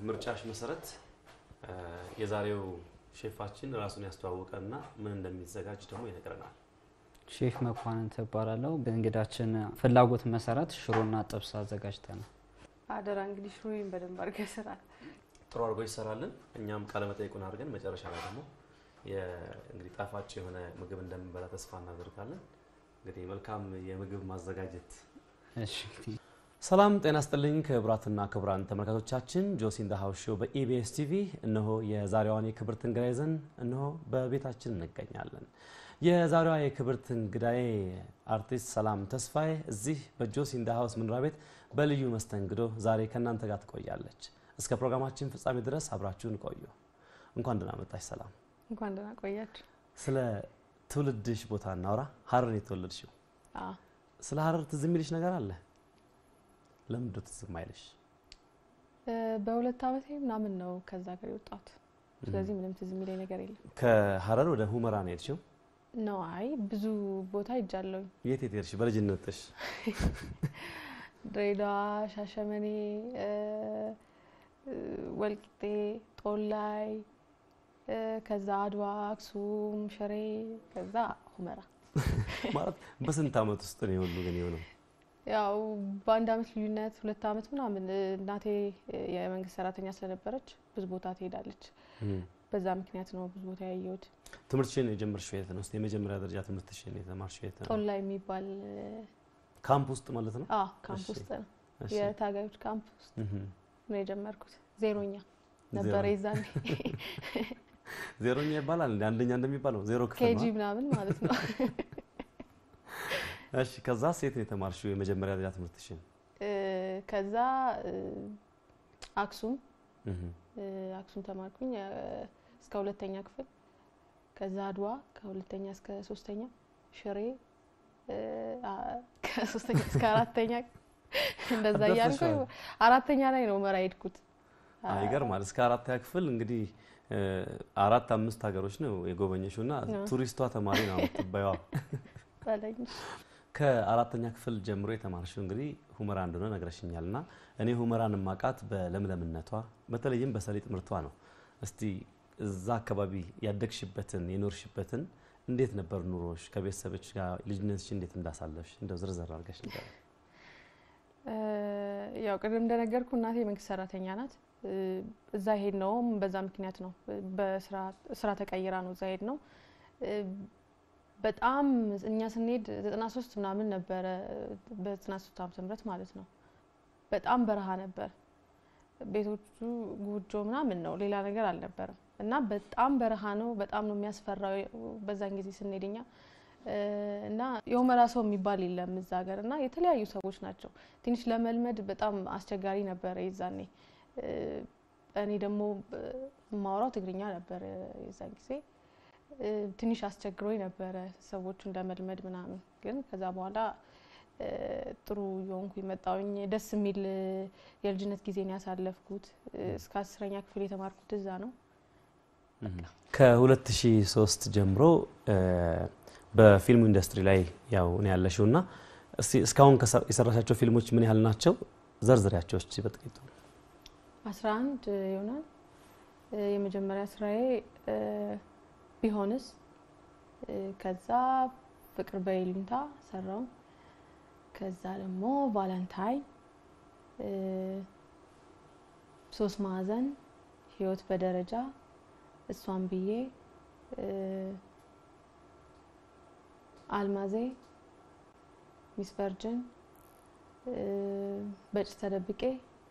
በምርጫሽ መሰረት የዛሬው ሼፋችን ራሱን ያስተዋወቀና ምን እንደሚዘጋጅ ደግሞ ይነግረናል። ሼፍ መኳንንት እባላለሁ። በእንግዳችን ፍላጎት መሰረት ሽሮና ጥብስ አዘጋጅተናል። አደራ እንግዲህ ሽሮዬን በደንብ አድርገህ ስራል። ጥሩ አድርጎ ይሰራልን። እኛም ቃለ መጠይቁን አድርገን መጨረሻ ላይ ደግሞ እንግዲህ ጣፋጭ የሆነ ምግብ እንደምንበላ ተስፋ እናደርጋለን። እንግዲህ መልካም የምግብ ማዘጋጀት እሺ ሰላም ጤና ስጥልኝ ክቡራትና ክቡራን ተመልካቾቻችን ጆሲ ኢን ዘ ሃውስ ሾው በኢቢኤስ ቲቪ እነሆ የዛሬዋን የክብርት እንግዳ ይዘን እነሆ በቤታችን እንገኛለን። የዛሬዋ የክብርት እንግዳዬ አርቲስት ሰላም ተስፋዬ እዚህ በጆሲ ኢን ዘ ሃውስ መኖሪያ ቤት በልዩ መስተንግዶ ዛሬ ከእናንተ ጋር ትቆያለች። እስከ ፕሮግራማችን ፍጻሜ ድረስ አብራችሁን ቆዩ። እንኳን ደህና መጣሽ ሰላም። እንኳን ደህና ቆያችሁ። ስለ ትውልድሽ ቦታ እናውራ። ሀረር የተወለድሽው፣ አዎ ስለ ሀረር ትዝ የሚልሽ ነገር አለ? ለምንድን ነው ትዝ የማይልሽ? እ በሁለት ዓመቴ ምናምን ነው ከዛ ሀገር የወጣሁት። ስለዚህ ምንም ትዝ የሚለኝ ነገር የለም ከሀረር ወደ ሁመራ ነው የሄድሽው? ነው። አይ ብዙ ቦታ ሄጃለሁኝ። የት የት ሄድሽ በልጅነትሽ? ድሬዳዋ፣ ሻሸመኔ፣ እ እ ወልቂጤ፣ ጦላይ፣ እ ከዛ አድዋ፣ አክሱም፣ ሽሬ፣ ከዛ ሁመራ። ማለት በስንት ዓመት ውስጥ ነው የሁሉ ግን የሆነው? ያው በአንድ አመት ልዩነት ሁለት አመት ምናምን እ እናቴ የመንግስት ሰራተኛ ስለነበረች ብዙ ቦታ ትሄዳለች። በዛ ምክንያት ነው ብዙ ቦታ ያየሁት። ትምህርትሽን የጀመርሽው የት ነው? እስኪ የመጀመሪያ ደረጃ ትምህርትሽን የተማርሽው የት ነው? ጦላይ የሚባል ካምፕ ውስጥ ማለት ነው? አ ካምፕ እሺ። ውስጥ ነው እሺ። የታጋዮች ካምፕ ውስጥ እህ። ነው የጀመርኩት። ዜሮኛ ነበረ ዜሮ- የዛኔ ዜሮኛ ይባላል እንደ አንደኛ እንደሚባለው ዜሮ ክፍል ኬጂ ነው? ምናምን ማለት ነው። እሺ። ከዛ ሴት ነው የተማርሽው የመጀመሪያ ደረጃ ትምህርትሽን? እ ከዛ እ አክሱም እህ። እ አክሱም ተማርኩኝ እ እስከ ሁለተኛ ክፍል። ከዛ አድዋ ከሁለተኛ እስከ ሶስተኛ፣ ሽሬ እ አ- ከሶስተኛ እስከ አራተኛ እንደዛ እያልኩ ደርሰሻል። አራተኛ ላይ ነው መራ ሄድኩት። አይ ይገርማል። እስከ አራተኛ ክፍል እንግዲህ እ አራት አምስት ሀገሮች ነው የጎበኘሽው እና አዎ። ቱሪስቷ ተማሪ ነው የምትባይዋ። በለኝ ከአራተኛ ክፍል ጀምሮ የተማርሽው እንግዲህ ሁመራ እንደሆነ ነግረሽኛል እና እኔ ሁመራን ማቃት በለምለምነቷ በተለይም በሰሊጥ ምርቷ ነው። እስቲ እዛ አካባቢ ያደግሽበትን የኖርሽበትን እንዴት ነበር ኑሮሽ? ከቤተሰቦች ጋር ልጅነትሽ እንዴት እንዳሳለፍሽ እንደው ዝርዝር አድርገሽ ንገሪኝ። እ ያው ቅድም እንደነገርኩ እናቴ የመንግስት ሰራተኛ ናት። እ እዛ ሄድ ነውም በዛ ምክንያት ነው። በስራ ስራ ተቀይራ ነው እዛ ሄድ ነው። እ በጣም እኛ ስንሄድ ዘጠና ሶስት ምናምን ነበረ በዘጠና ሶስት ዓመተ ምህረት ማለት ነው። በጣም በረሃ ነበር። ቤቶቹ ጎጆ ምናምን ነው፣ ሌላ ነገር አልነበረም። እና በጣም በረሃ ነው። በጣም ነው የሚያስፈራው በዛን ጊዜ ስንሄድ እኛ እ እና የሁመራ ሰው የሚባል የለም እዛ ሀገር እና የተለያዩ ሰዎች ናቸው። ትንሽ ለመልመድ በጣም አስቸጋሪ ነበረ የዛኔ። እ እኔ ደግሞ እ የማወራው ትግርኛ ነበረ የዛን ጊዜ እ ትንሽ አስቸግሮኝ ነበረ ሰዎቹን ለመልመድ ምናምን። ግን ከዛ በኋላ እ ጥሩ የሆንኩ መጣውኝ። ደስ የሚል እ የልጅነት ጊዜን ያሳለፍኩት እ እስከ አስረኛ ክፍል የተማርኩት እዛ ነው። ከ2003 ጀምሮ እ በፊልሙ ኢንዱስትሪ ላይ ያው ነው ያለሽው እና እስቲ እስካሁን ከሰ- የሰራሻቸው ፊልሞች ምን ያህል ናቸው? ዘርዝሪያቸው እስቲ በጥቂቱ። አስራ አንድ ይሆናል። እ የመጀመሪያ ስራዬ እ ቢሆንስ እ ከዛ ፍቅር በይሉኝታ ሰራው። ከዛ ደግሞ ቫለንታይን እ ሶስት ማዕዘን ህይወት በደረጃ እሷን ብዬ እ አልማዜ ሚስ ቨርጅን እ በጭስ ተደብቄ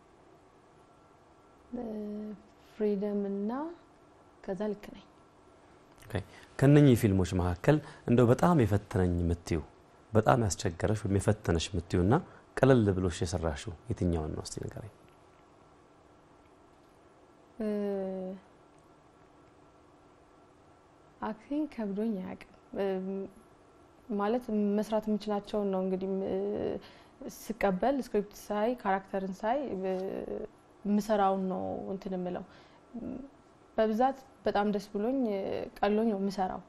እ ፍሪደም እና ከዛ ልክ ነኝ። ከነኚህ ፊልሞች መካከል እንደው በጣም የፈተነኝ የምትዩ በጣም ያስቸገረሽ ወይም የፈተነሽ የምትዩ እና ቀለል ብሎሽ የሰራሽው የትኛውን ነው እስቲ ንገረኝ። አክቲንግ ከብዶኝ አያውቅም። እ ማለት መስራት የምችላቸውን ነው እንግዲህ እ ስቀበል ስክሪፕት ሳይ ካራክተርን ሳይ እ ምሰራውን ነው እንትን የምለው። በብዛት በጣም ደስ ብሎኝ እ ቀሎኝ ነው የምሰራው።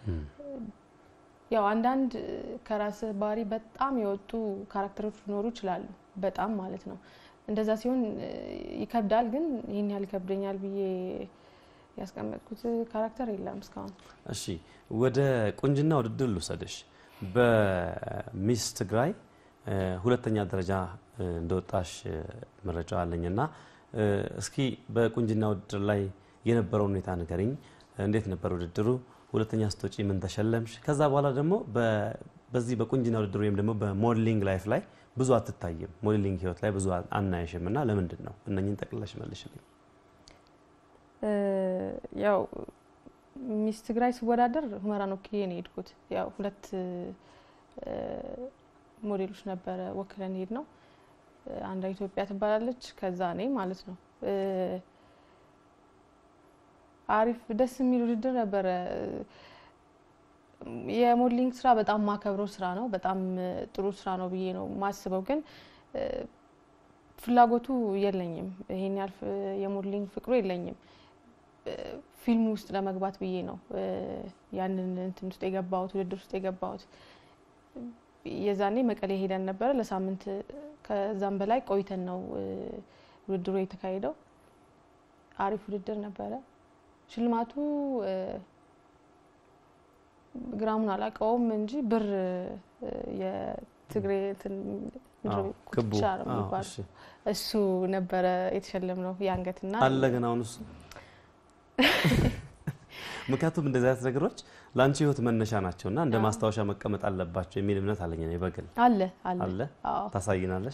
ያው አንዳንድ ከራስ ባህሪ በጣም የወጡ ካራክተሮች ሊኖሩ ይችላሉ። በጣም ማለት ነው። እንደዛ ሲሆን እ፣ ይከብዳል። ግን ይህን ያህል ይከብደኛል ብዬ ያስቀመጥኩት ካራክተር የለም እስካሁን። እሺ ወደ ቁንጅና ውድድር ልውሰድሽ። በሚስ ትግራይ እ፣ ሁለተኛ ደረጃ እ፣ እንደወጣሽ እ፣ መረጃ አለኝና እ፣ እስኪ በቁንጅና ውድድር ላይ የነበረውን ሁኔታ ንገሪኝ። እንዴት ነበር ውድድሩ? ሁለተኛ ስትወጪ ምን ተሸለምሽ? ከዛ በኋላ ደግሞ በ- በዚህ በቁንጅና ውድድር ወይም ደግሞ በሞዴሊንግ ላይፍ ላይ ብዙ አትታይም፣ ሞዴሊንግ ህይወት ላይ ብዙ አናየሽም እና ለምንድን ነው? እነኝን ጠቅልለሽ መልሽልኝ። እ፣ ያው ሚስ ትግራይ ስወዳደር ሁመራን ወክዬ ነው የሄድኩት። ያው ሁለት እ፣ ሞዴሎች ነበረ ወክለን ሄድ ነው። አንዷ ኢትዮጵያ ትባላለች፣ ከዛ እኔ ማለት ነው። እ፣ አሪፍ ደስ የሚል ውድድር ነበረ። የሞዴሊንግ ስራ በጣም ማከብረው ስራ ነው። በጣም እ፣ ጥሩ ስራ ነው ብዬ ነው ማስበው። ግን እ፣ ፍላጎቱ የለኝም። ይሄን ያህል ፍ- የሞዴሊንግ ፍቅሩ የለኝም። እ፣ ፊልም ውስጥ ለመግባት ብዬ ነው እ፣ ያንን እንትን ውስጥ የገባሁት ውድድር ውስጥ የገባሁት። የዛኔ መቀሌ ሄደን ነበረ ለሳምንት ከዛም በላይ ቆይተን ነው እ፣ ውድድሩ የተካሄደው። አሪፍ ውድድር ነበረ። ሽልማቱ እ፣ ግራሙን አላውቀውም እንጂ ብር እ፣ የትግሬ እንትን ምንድን ነው አዎ፣ ክቡ ኩትቻ ነው አዎ፣ የሚባለው። እሺ። እሱ ነበረ የተሸለምነው የአንገትና አለ ግን አሁን እሱ ምክንያቱም እንደዚህ አይነት ነገሮች ለአንቺ ህይወት መነሻ ናቸው እና እንደ አዎ። ማስታወሻ መቀመጥ አለባቸው የሚል እምነት አለኝ እኔ በግል አለ አለ አለ አዎ ታሳይናለሽ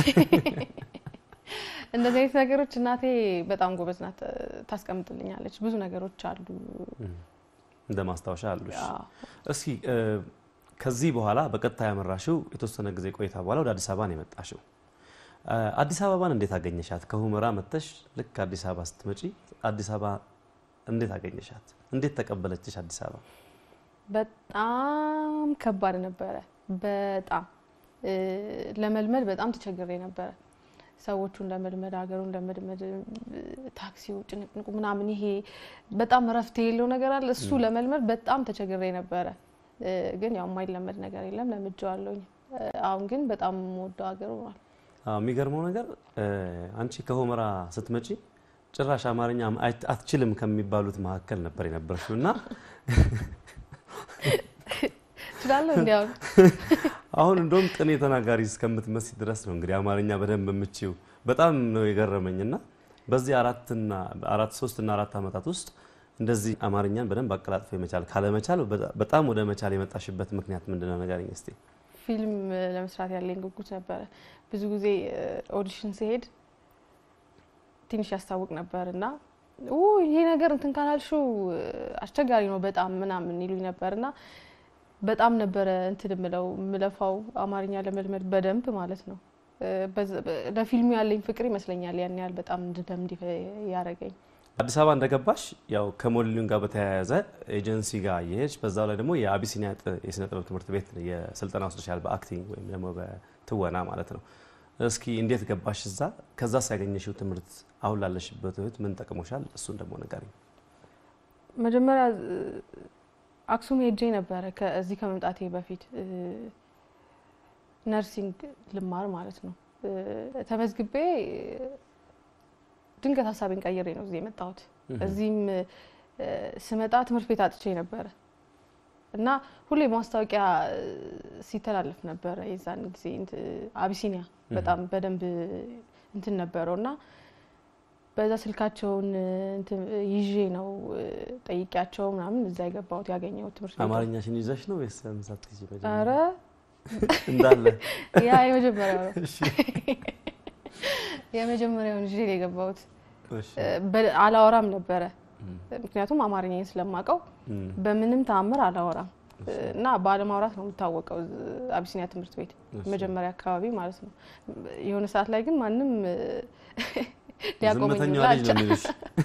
እንደዚህ አይነት ነገሮች እናቴ በጣም ጎበዝ ናት፣ ታስቀምጥልኛለች። ብዙ ነገሮች አሉ። እንደ ማስታወሻ አሉሽ አዎ። እስኪ እ፣ ከዚህ በኋላ በቀጥታ ያመራሽው የተወሰነ ጊዜ ቆይታ በኋላ ወደ አዲስ አበባ ነው የመጣሽው እ፣ አዲስ አበባን እንዴት አገኘሻት ከሁመራ መጥተሽ ልክ አዲስ አበባ ስትመጪ አዲስ አበባ እንዴት አገኘሻት እንዴት ተቀበለችሽ አዲስ አበባ በጣም ከባድ ነበረ። በጣም እ፣ ለመልመድ በጣም ተቸግሬ ነበረ። ሰዎቹን ለመልመድ ሀገሩን ለመልመድ እ፣ ታክሲው ጭንቅንቁ ምናምን ይሄ በጣም እረፍት የሌለው ነገር አለ። እሱ ለመልመድ በጣም ተቸግሬ ነበረ። እ፣ ግን ያው የማይለመድ ነገር የለም ለምጄዋለሁኝ። እ፣ አሁን ግን በጣም የምወደው ሀገር ሆኗል። አዎ፣ የሚገርመው ነገር እ፣ አንቺ ከሁመራ ስትመጪ ጭራሽ አማርኛ አት- አትችልም ከሚባሉት መካከል ነበር የነበርሽው እና እችላለሁ እንዲያውም አሁን እንደውም ቅኔ ተናጋሪ እስከምትመስይ ድረስ ነው እንግዲህ አማርኛ በደንብ የምችው። በጣም ነው የገረመኝ እና በዚህ አራትና አራት ሶስትና አራት ዓመታት ውስጥ እንደዚህ አማርኛን በደንብ አቀላጥፎ የመቻል ካለመቻል በጣ- በጣም ወደ መቻል የመጣሽበት ምክንያት ምንድን ነው ንገሪኝ እስቲ። ፊልም ለመስራት ያለኝ ጉጉት ነበረ። ብዙ ጊዜ ኦዲሽን ሲሄድ ትንሽ ያስታውቅ ነበር እና ኡ ይሄ ነገር እንትን ካላልሽው አስቸጋሪ ነው በጣም ምናምን ይሉኝ ነበር እና በጣም ነበረ እንትን ምለው ምለፋው አማርኛ ለመልመድ በደንብ ማለት ነው። እ፣ በዛ- በ- ለፊልሙ ያለኝ ፍቅር ይመስለኛል ያን ያህል በጣም እንድለምድ ያደረገኝ። አዲስ አበባ እንደገባሽ ያው ከሞዴሊንግ ጋር በተያያዘ ኤጀንሲ ጋር እየሄድሽ በዛው ላይ ደግሞ የአቢሲኒያ ጥ- የስነ ጥበብ ትምህርት ቤት የስልጠና ወስደሻል፣ በአክቲንግ ወይም ደግሞ በትወና ማለት ነው። እስኪ እንዴት ገባሽ እዛ? ከዛስ ያገኘሽው ትምህርት አሁን ላለሽበት ህይወት ምን ጠቅሞሻል? እሱን ደግሞ ንገሪኝ። መጀመሪያ እ፣ አክሱም ሄጄ ነበረ ከዚህ ከመምጣቴ በፊት እ፣ ነርሲንግ ልማር ማለት ነው። እ፣ ተመዝግቤ እ፣ ድንገት ሀሳቤን ቀይሬ ነው እዚህ የመጣሁት። እዚህም እ፣ ስመጣ ትምህርት ቤት አጥቼ ነበረ እና ሁሌ ማስታወቂያ እ፣ ሲተላለፍ ነበረ የዛን ጊዜ እንት- አቢሲኒያ በጣም በደንብ እንትን ነበረው እና በዛ ስልካቸውን እንትን ይዤ ነው እ፣ ጠይቂያቸው ምናምን እዛ የገባሁት ያገኘሁት ትምህርት ቤት ነው። አማርኛሽን ይዘሽ ነው ወይስ ሳትይዥ መጀመሪያ? ኧረ እንዳለ ያ የመጀመሪያው ነው። እሺ፣ የመጀመሪያውን ይዤ ነው የገባሁት። እሺ። እ፣ በ- አላወራም ነበረ ምክንያቱም አማርኛን ስለማውቀው እም፣ በምንም ተአምር አላወራም እ፣ እና ባለማውራት ነው የምታወቀው እ፣ አቢሲኒያ ትምህርት ቤት እሺ። መጀመሪያ አካባቢ ማለት ነው። የሆነ ሰዓት ላይ ግን ማንም እ፣ ሊያቆመኝ ዝምተኛዋ ሁላ ልጅ ነው የሚሉሽ።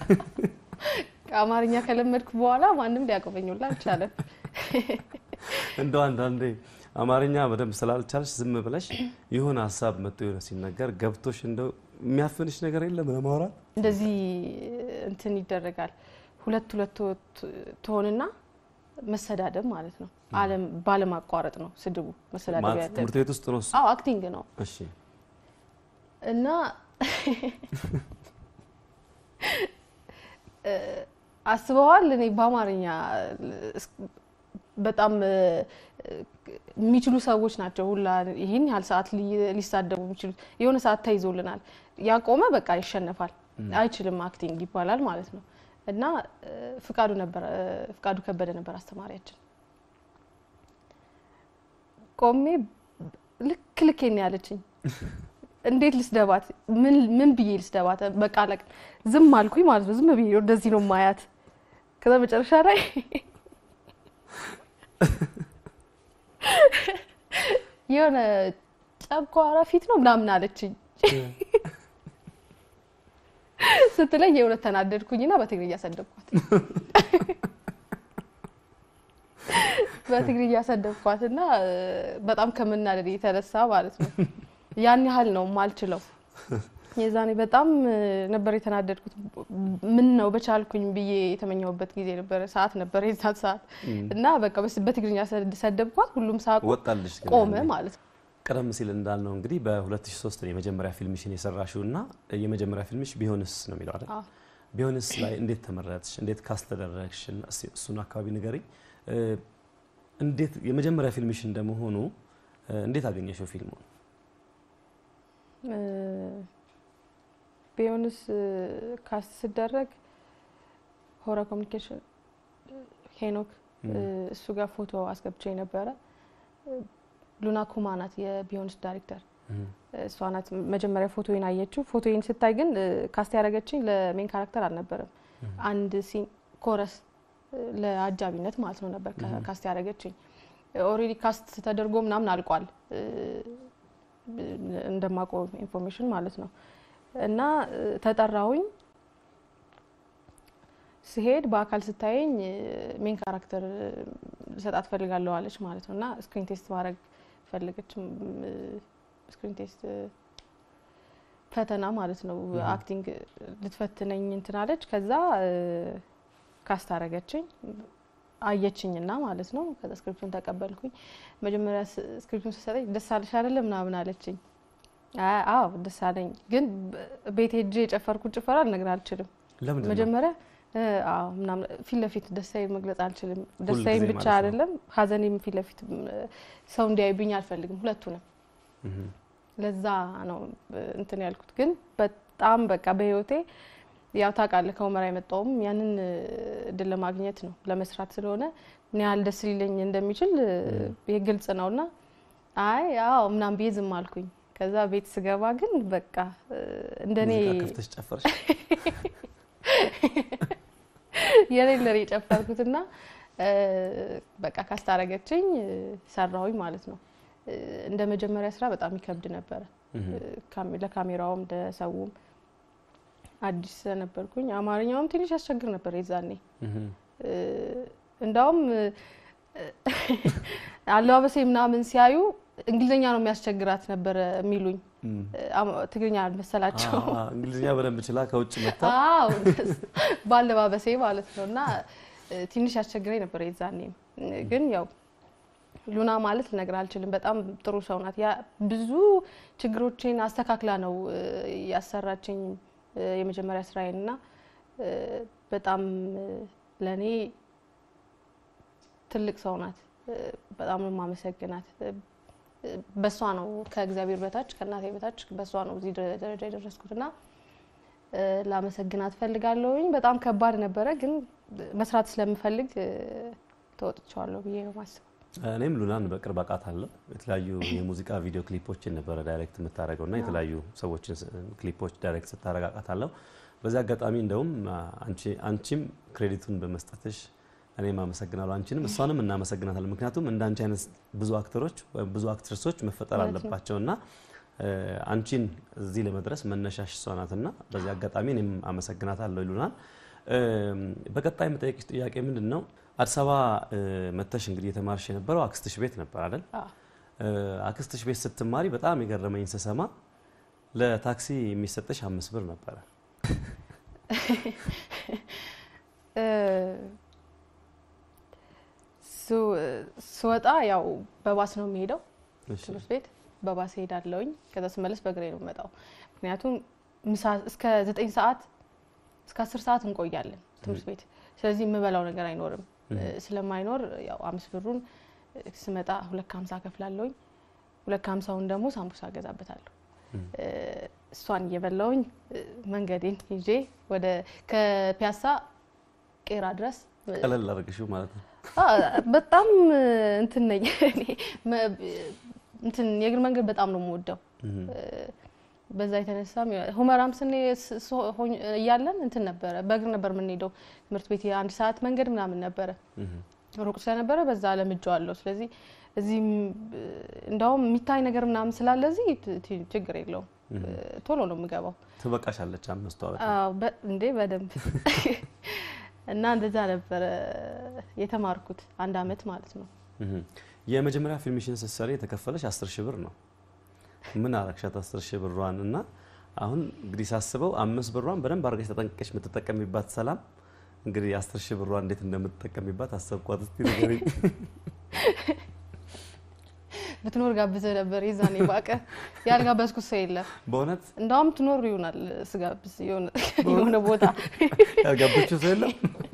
አማርኛ ከለመድኩ በኋላ ማንም ሊያቆመኝ ሁላ አልቻለም። እንደው አንዳንዴ አማርኛ በደንብ ስላልቻልሽ ዝም ብለሽ የሆነ ሀሳብ መጥቶ የሆነ ሲነገር ገብቶሽ እንደው የሚያፍንሽ ነገር የለም ለማውራት? እንደዚህ እንትን ይደረጋል። ሁለት ሁለት ትሆንና መሰዳደብ ማለት ነው። አለም ባለማቋረጥ ነው ስድቡ መሰዳደብ ማለት ያለ ትምህርት ቤት ውስጥ ነው እሱ? አዎ አክቲንግ ነው እሺ። እና አስበዋል። እኔ በአማርኛ በጣም የሚችሉ ሰዎች ናቸው ሁላ ይህን ያህል ሰዓት ሊሳደቡ የሚችሉት። የሆነ ሰዓት ተይዞልናል። ያቆመ በቃ ይሸነፋል፣ አይችልም አክቲንግ ይባላል ማለት ነው። እና ፍቃዱ ነበር ፍቃዱ ከበደ ነበር አስተማሪያችን። ቆሜ ልክ ልክ ነው ያለችኝ። እንዴት ልስደባት? ምን ብዬ ልስደባት? በቃ ለቅ ዝም አልኩኝ ማለት ነው። ዝም ብዬ እንደዚህ ነው ማያት። ከዛ መጨረሻ ላይ የሆነ ጨጓራ ፊት ነው ምናምን አለችኝ ስትለኝ የእውነት ተናደድኩኝና በትግርኛ ሰደብኳት። በትግርኛ ሰደብኳት እና በጣም ከምናደድ የተነሳ ማለት ነው ያን ያህል ነው ማልችለው። የዛኔ በጣም ነበር የተናደድኩት። ምን ነው በቻልኩኝ ብዬ የተመኘሁበት ጊዜ ነበረ፣ ሰዓት ነበረ የዛን ሰዓት እና በቃ በትግርኛ ሰደብኳት። ሁሉም ሳቁ፣ ወጣልሽ ግን ቆመ ያኔ? ማለት ነው። ቀደም ሲል እንዳልነው እንግዲህ በ2003 ነው የመጀመሪያ ፊልምሽን የሰራሽው እና የመጀመሪያ ፊልምሽ ቢሆንስ ነው የሚለው አይደል? አዎ። ቢሆንስ ላይ እንዴት ተመረጥሽ? እንዴት ካስት ተደረግሽ? እስኪ እሱን አካባቢ ንገሪኝ። እ፣ እንዴት የመጀመሪያ ፊልምሽ እንደመሆኑ እ፣ እንዴት አገኘሽው ፊልሙን? እ፣ ቢሆንስ ካስት ስደረግ ሆራ ኮሚኒኬሽን ሄኖክ እ፣ እሱ ጋር ፎቶ አስገብቼ ነበረ። እ፣ ሉና ኩማ ናት የቢዮንስ ዳይሬክተር። እም፣ እሷ ናት መጀመሪያ ፎቶዬን አየችው። ፎቶዬን ስታይ ግን እ፣ ካስት ያደረገችኝ ለሜን ካራክተር አልነበረም። አንድ ሲን ኮረስ እ፣ ለአጃቢነት ማለት ነው ነበር ካ- ካስት ያደረገችኝ። ኦልሬዲ ካስት ተደርጎ ምናምን አልቋል እ፣ እንደማውቀው ኢንፎርሜሽን ማለት ነው። እና እ፣ ተጠራሁኝ። ስሄድ በአካል ስታየኝ ሜን ካራክተር ልሰጣት ፈልጋለሁ አለች ማለት ነው። እና ስክሪን ቴስት ማድረግ ፈለገች። ስክሪን ቴስት ፈተና ማለት ነው። አክቲንግ ልትፈትነኝ እንትን አለች። ከዛ ካስት አረገችኝ አየችኝና ማለት ነው። ከዛ ስክሪፕቱን ተቀበልኩኝ። መጀመሪያ ስ- ስክሪፕቱን ስትሰጠኝ ደስ አለሽ አይደለ ምናምን አለችኝ። አይ፣ አዎ ደስ አለኝ፣ ግን በ- ቤት ሄጄ የጨፈርኩት ጭፈራ ልነግርህ አልችልም። ለምንድን ነው? መጀመሪያ እ፣ አዎ ምናምን ፊት ለፊት ደስታዬን መግለጽ አልችልም። ደስታዬን ጊዜ ብቻ ማለት ነው። አይደለም ሀዘኔም ፊት ለፊት ም፣ ሰው እንዲያዩብኝ አልፈልግም። ሁለቱንም እም፣ ለዛ ነው እ፣ እንትን ያልኩት። ግን በጣም በቃ በህይወቴ ያው ታውቃለህ ከሁመራ የመጣውም ያንን እ፣ እድል ለማግኘት ነው ለመስራት ስለሆነ ምን ያህል ደስ ሊለኝ እንደሚችል እ፣ ይህ ግልጽ ነውና አይ አዎ ምናምን ብዬ ዝም አልኩኝ። ከዛ ቤት ስገባ ግን በቃ እ፣ እንደኔ ሙዚቃ ከፍተሽ ጨፈርሽ? የሌለ ነው የጨፈርኩትና እ፣ በቃ ካስታረገችኝ እ፣ ሰራሁኝ ማለት ነው። እ፣ እንደ መጀመሪያ ስራ በጣም ይከብድ ነበረ። እም፣ ካሜ- ለካሜራውም ለሰውም አዲስ ስለነበርኩኝ አማርኛውም ትንሽ ያስቸግር ነበር የዛኔ። እም፣ እ፣ እንዳውም እ፣ አለባበሴ ምናምን ሲያዩ እንግሊዝኛ ነው የሚያስቸግራት ነበረ የሚሉኝ። እም። እ፣ አማ- ትግርኛ አልመሰላቸው። አ- አ- እንግሊዝኛ በደንብ ችላ ከውጭ መታ አዎ ባለባበሴ ማለት ነው። እና እ፣ ትንሽ ያስቸግረኝ ነበር የዛኔም። እ፣ ግን ያው ሉና ማለት ልነግር አልችልም። በጣም ጥሩ ሰው ናት። ያ ብዙ ችግሮቼን አስተካክላ ነው እ፣ ያሰራችኝ እ፣ የመጀመሪያ ስራዬን እና እ፣ በጣም እ፣ ለእኔ ትልቅ ሰው ናት። እ፣ በጣም ነው የማመሰግናት። እ፣ በሷ ነው ከእግዚአብሔር በታች ከእናቴ በታች በሷ ነው እዚህ ደረ- ደረጃ የደረስኩት እና እ፣ ላመሰግናት ፈልጋለሁኝ። በጣም ከባድ ነበረ፣ ግን መስራት ስለምፈልግ እ፣ ተወጥቼዋለሁ ብዬ ነው ማስበው። እኔም ሉናን በቅርብ አውቃታለሁ። የተለያዩ የሙዚቃ ቪዲዮ ክሊፖችን ነበረ ዳይሬክት የምታደርገው እና የተለያዩ ሰዎችን ስ- ክሊፖች ዳይሬክት ስታደርግ አውቃታለሁ። በዚህ አጋጣሚ እንደውም አንቺ- አንቺም ክሬዲቱን በመስጠትሽ እኔም አመሰግናለሁ። አንቺንም እሷንም እናመሰግናታለን። ምክንያቱም እንደ አንቺ አይነት ብዙ አክተሮች ወይም ብዙ አክትረሶች መፈጠር እውነት ነው። አለባቸው እና እ፣ አንቺን እዚህ ለመድረስ መነሻሽ እሷ ናትና በዚህ አጋጣሚ እኔም አመሰግናታለሁ ሉናን። እም፣ በቀጣይ የምጠይቅሽ ጥያቄ ምንድን ነው? አዲስ አበባ እ፣ መተሽ እንግዲህ የተማርሽ የነበረው አክስትሽ ቤት ነበር አይደል? አዎ። እ፣ አክስትሽ ቤት ስትማሪ በጣም የገረመኝ ስሰማ ለታክሲ የሚሰጥሽ አምስት ብር ነበረ። እ፣ ሱ- ስወጣ ያው በባስ ነው የሚሄደው እሺ። ትምህርት ቤት በባስ ሄዳለሁኝ። ከዛ ስመለስ በእግሬ ነው የምመጣው። ምክንያቱም ምሳ እስከ ዘጠኝ ሰዓት እስከ አስር ሰዓት እንቆያለን ትምህርት ቤት። ስለዚህ የምበላው ነገር አይኖርም። ስለማይኖር ያው አምስት ብሩን ስመጣ ሁለት ከሀምሳ ከፍላለሁኝ። ሁለት ከሀምሳውን ደግሞ ሳምቡሳ እገዛበታለሁ። እሷን እየበላውኝ መንገዴን ይዤ ወደ ከፒያሳ ቄራ ድረስ ቀለል አድርግሽው ማለት ነው። በጣም እንትን ነኝ እኔ እንትን የእግር መንገድ በጣም ነው የምወደው። በዛ የተነሳም ሁመራም ስኔ እያለን እንትን ነበረ በእግር ነበር የምንሄደው ትምህርት ቤት የአንድ ሰዓት መንገድ ምናምን ነበረ። ሩቅ ስለነበረ በዛ ለምጄዋለሁ። ስለዚህ እዚህም እንዳውም የሚታይ ነገር ምናምን ስላለ እዚህ ችግር የለውም ቶሎ ነው የምገባው። ትበቃሻለች አምስቷ እንዴ በደንብ እና እንደዛ ነበረ የተማርኩት አንድ አመት ማለት ነው። የመጀመሪያ ፊልምሽን ስትሰሪ የተከፈለሽ አስር ሺህ ብር ነው። ምን አረግሻት አስር ሺህ ብሯን? እና አሁን እንግዲህ ሳስበው አምስት ብሯን በደንብ አድርገሽ ተጠንቅቀሽ የምትጠቀሚባት ሰላም እንግዲህ አስር ሺህ ብሯን እንዴት እንደምትጠቀሚባት አሰብኳት። እስቲ ንገሪኝ። ብትኖር ጋብዘህ ነበር የዛኔ ባቀ ያልጋበዝኩት ሰው የለም። በእውነት እንዳውም ትኖር ይሆናል ስጋብዝ የሆነ ቦታ ያልጋበችው ሰው የለም።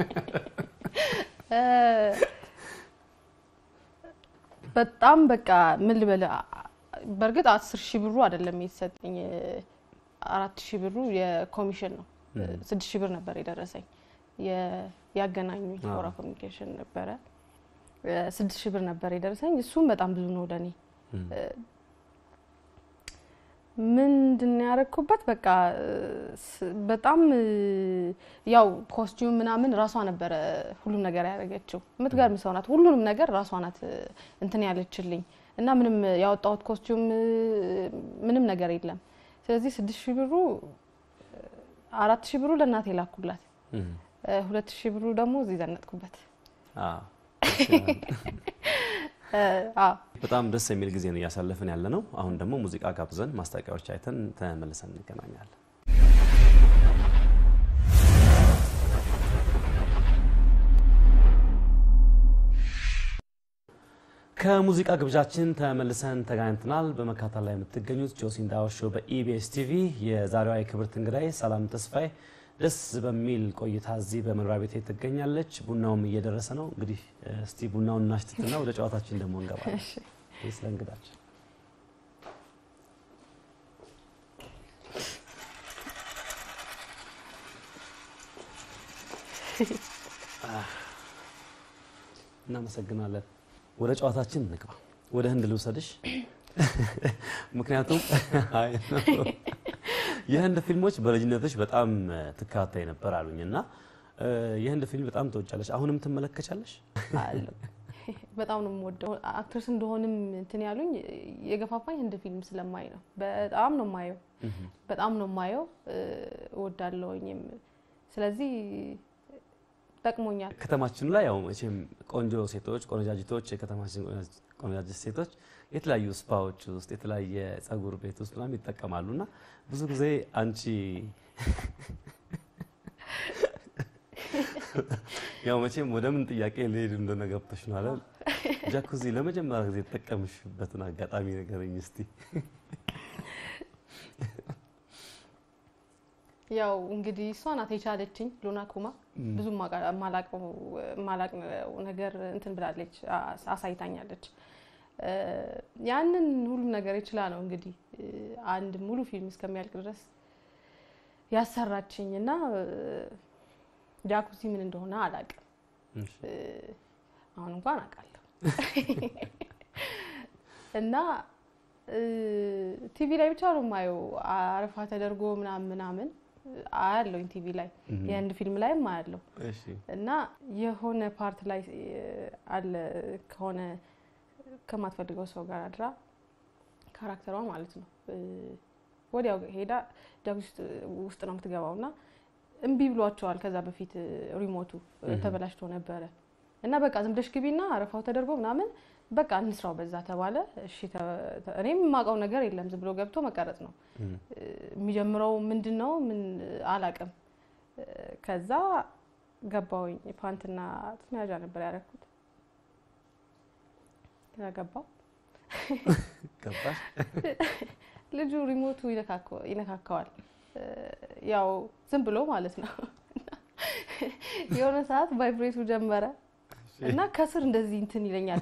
በጣም በቃ ምን ልበልህ፣ በእርግጥ አስር ሺህ ብሩ አይደለም የተሰጠኝ አራት ሺህ ብሩ የኮሚሽን ነው። ስድስት ሺህ ብር ነበር የደረሰኝ ያገናኙኝ ፎራ ኮሚኒኬሽን ነበረ። ስድስት ሺህ ብር ነበር የደረሰኝ። እሱም በጣም ብዙ ነው ለእኔ። ምንድን ነው ያደረግኩበት? በቃ በጣም ያው ኮስቲዩም ምናምን ራሷ ነበረ ሁሉም ነገር ያደረገችው። የምትገርም ሰው ናት። ሁሉንም ነገር ራሷ ናት እንትን ያለችልኝ እና ምንም ያወጣሁት ኮስቲዩም ምንም ነገር የለም። ስለዚህ ስድስት ሺህ ብሩ አራት ሺህ ብሩ ለእናቴ ላኩላት፣ ሁለት ሺህ ብሩ ደግሞ እዚህ ዘነጥኩበት። በጣም ደስ የሚል ጊዜ ነው እያሳለፍን ያለ ነው። አሁን ደግሞ ሙዚቃ ጋብዘን ማስታወቂያዎች አይተን ተመልሰን እንገናኛለን። ከሙዚቃ ግብዣችን ተመልሰን ተገናኝተናል። በመካተል ላይ የምትገኙት ጆሲ እንዳወር ሾው በኢቢኤስ ቲቪ የዛሬዋ የክብርት እንግዳይ ሰላም ተስፋዬ ደስ በሚል ቆይታ እዚህ በመኖሪያ ቤት ትገኛለች። ቡናውም እየደረሰ ነው። እንግዲህ እስቲ ቡናውን እናሽትትና ወደ ጨዋታችን ደግሞ እንገባለን። ስለ እንግዳችን እናመሰግናለን። ወደ ጨዋታችን እንግባ። ወደ ህንድ ልውሰድሽ፣ ምክንያቱም የህንድ ፊልሞች በልጅነትሽ በጣም ትከታተይ ነበር አሉኝ እና የህንድ ፊልም በጣም ትወጫለሽ። አሁንም ትመለከቻለሽ? በጣም ነው የምወደው። አክትረስ እንደሆንም እንትን ያሉኝ የገፋፋኝ ህንድ ፊልም ስለማይ ነው። በጣም ነው የማየው፣ በጣም ነው የማየው፣ እወዳለሁኝም። ስለዚህ ጠቅሞኛል። ከተማችን ላይ ያው መቼም ቆንጆ ሴቶች፣ ቆነጃጅቶች፣ የከተማችን ቆነጃጅት ሴቶች የተለያዩ ስፓዎች ውስጥ የተለያየ ጸጉር ቤት ውስጥ ምናምን ይጠቀማሉ እና ብዙ ጊዜ አንቺ ያው መቼም ወደ ምን ጥያቄ ልሄድ እንደሆነ ገብቶሽ ነው አለ። ጃኩዚ ለመጀመሪያ ጊዜ የተጠቀምሽበትን አጋጣሚ ንገረኝ እስቲ። ያው እንግዲህ እሷ ናት የቻለችኝ። ሎና ኩማ ብዙ ማላቅ ነገር እንትን ብላለች፣ አሳይታኛለች። ያንን ሁሉም ነገር የችላ ነው እንግዲህ አንድ ሙሉ ፊልም እስከሚያልቅ ድረስ ያሰራችኝ እና ጃኩዚ ምን እንደሆነ አላቅም። አሁን እንኳን አውቃለሁ እና ቲቪ ላይ ብቻ ነው የማየው። አረፋ ተደርጎ ምናምን ምናምን አያለሁኝ ቲቪ ላይ የህንድ ፊልም ላይም አያለሁ እና የሆነ ፓርት ላይ አለ ከሆነ ከማትፈልገው ሰው ጋር አድራ ካራክተሯ ማለት ነው ወዲያው ሄዳ ጃኩዚ ውስጥ ነው የምትገባው እና እምቢ ብሏቸዋል። ከዛ በፊት ሪሞቱ ተበላሽቶ ነበረ እና በቃ ዝም ብለሽ ግቢና አረፋው ተደርጎ ምናምን በቃ እንስራው በዛ ተባለ። እሺ እኔም የማውቀው ነገር የለም ዝም ብሎ ገብቶ መቀረጽ ነው። የሚጀምረው ምንድን ነው ምን አላቅም። ከዛ ገባውኝ ፓንትና ጡት መያዣ ነበር ያደረኩት። ከዛ ገባው ገባሽ? ልጁ ሪሞቱ ይነካከዋል ያው ዝም ብሎ ማለት ነው። የሆነ ሰዓት ቫይብሬቱ ጀመረ እና ከስር እንደዚህ እንትን ይለኛል።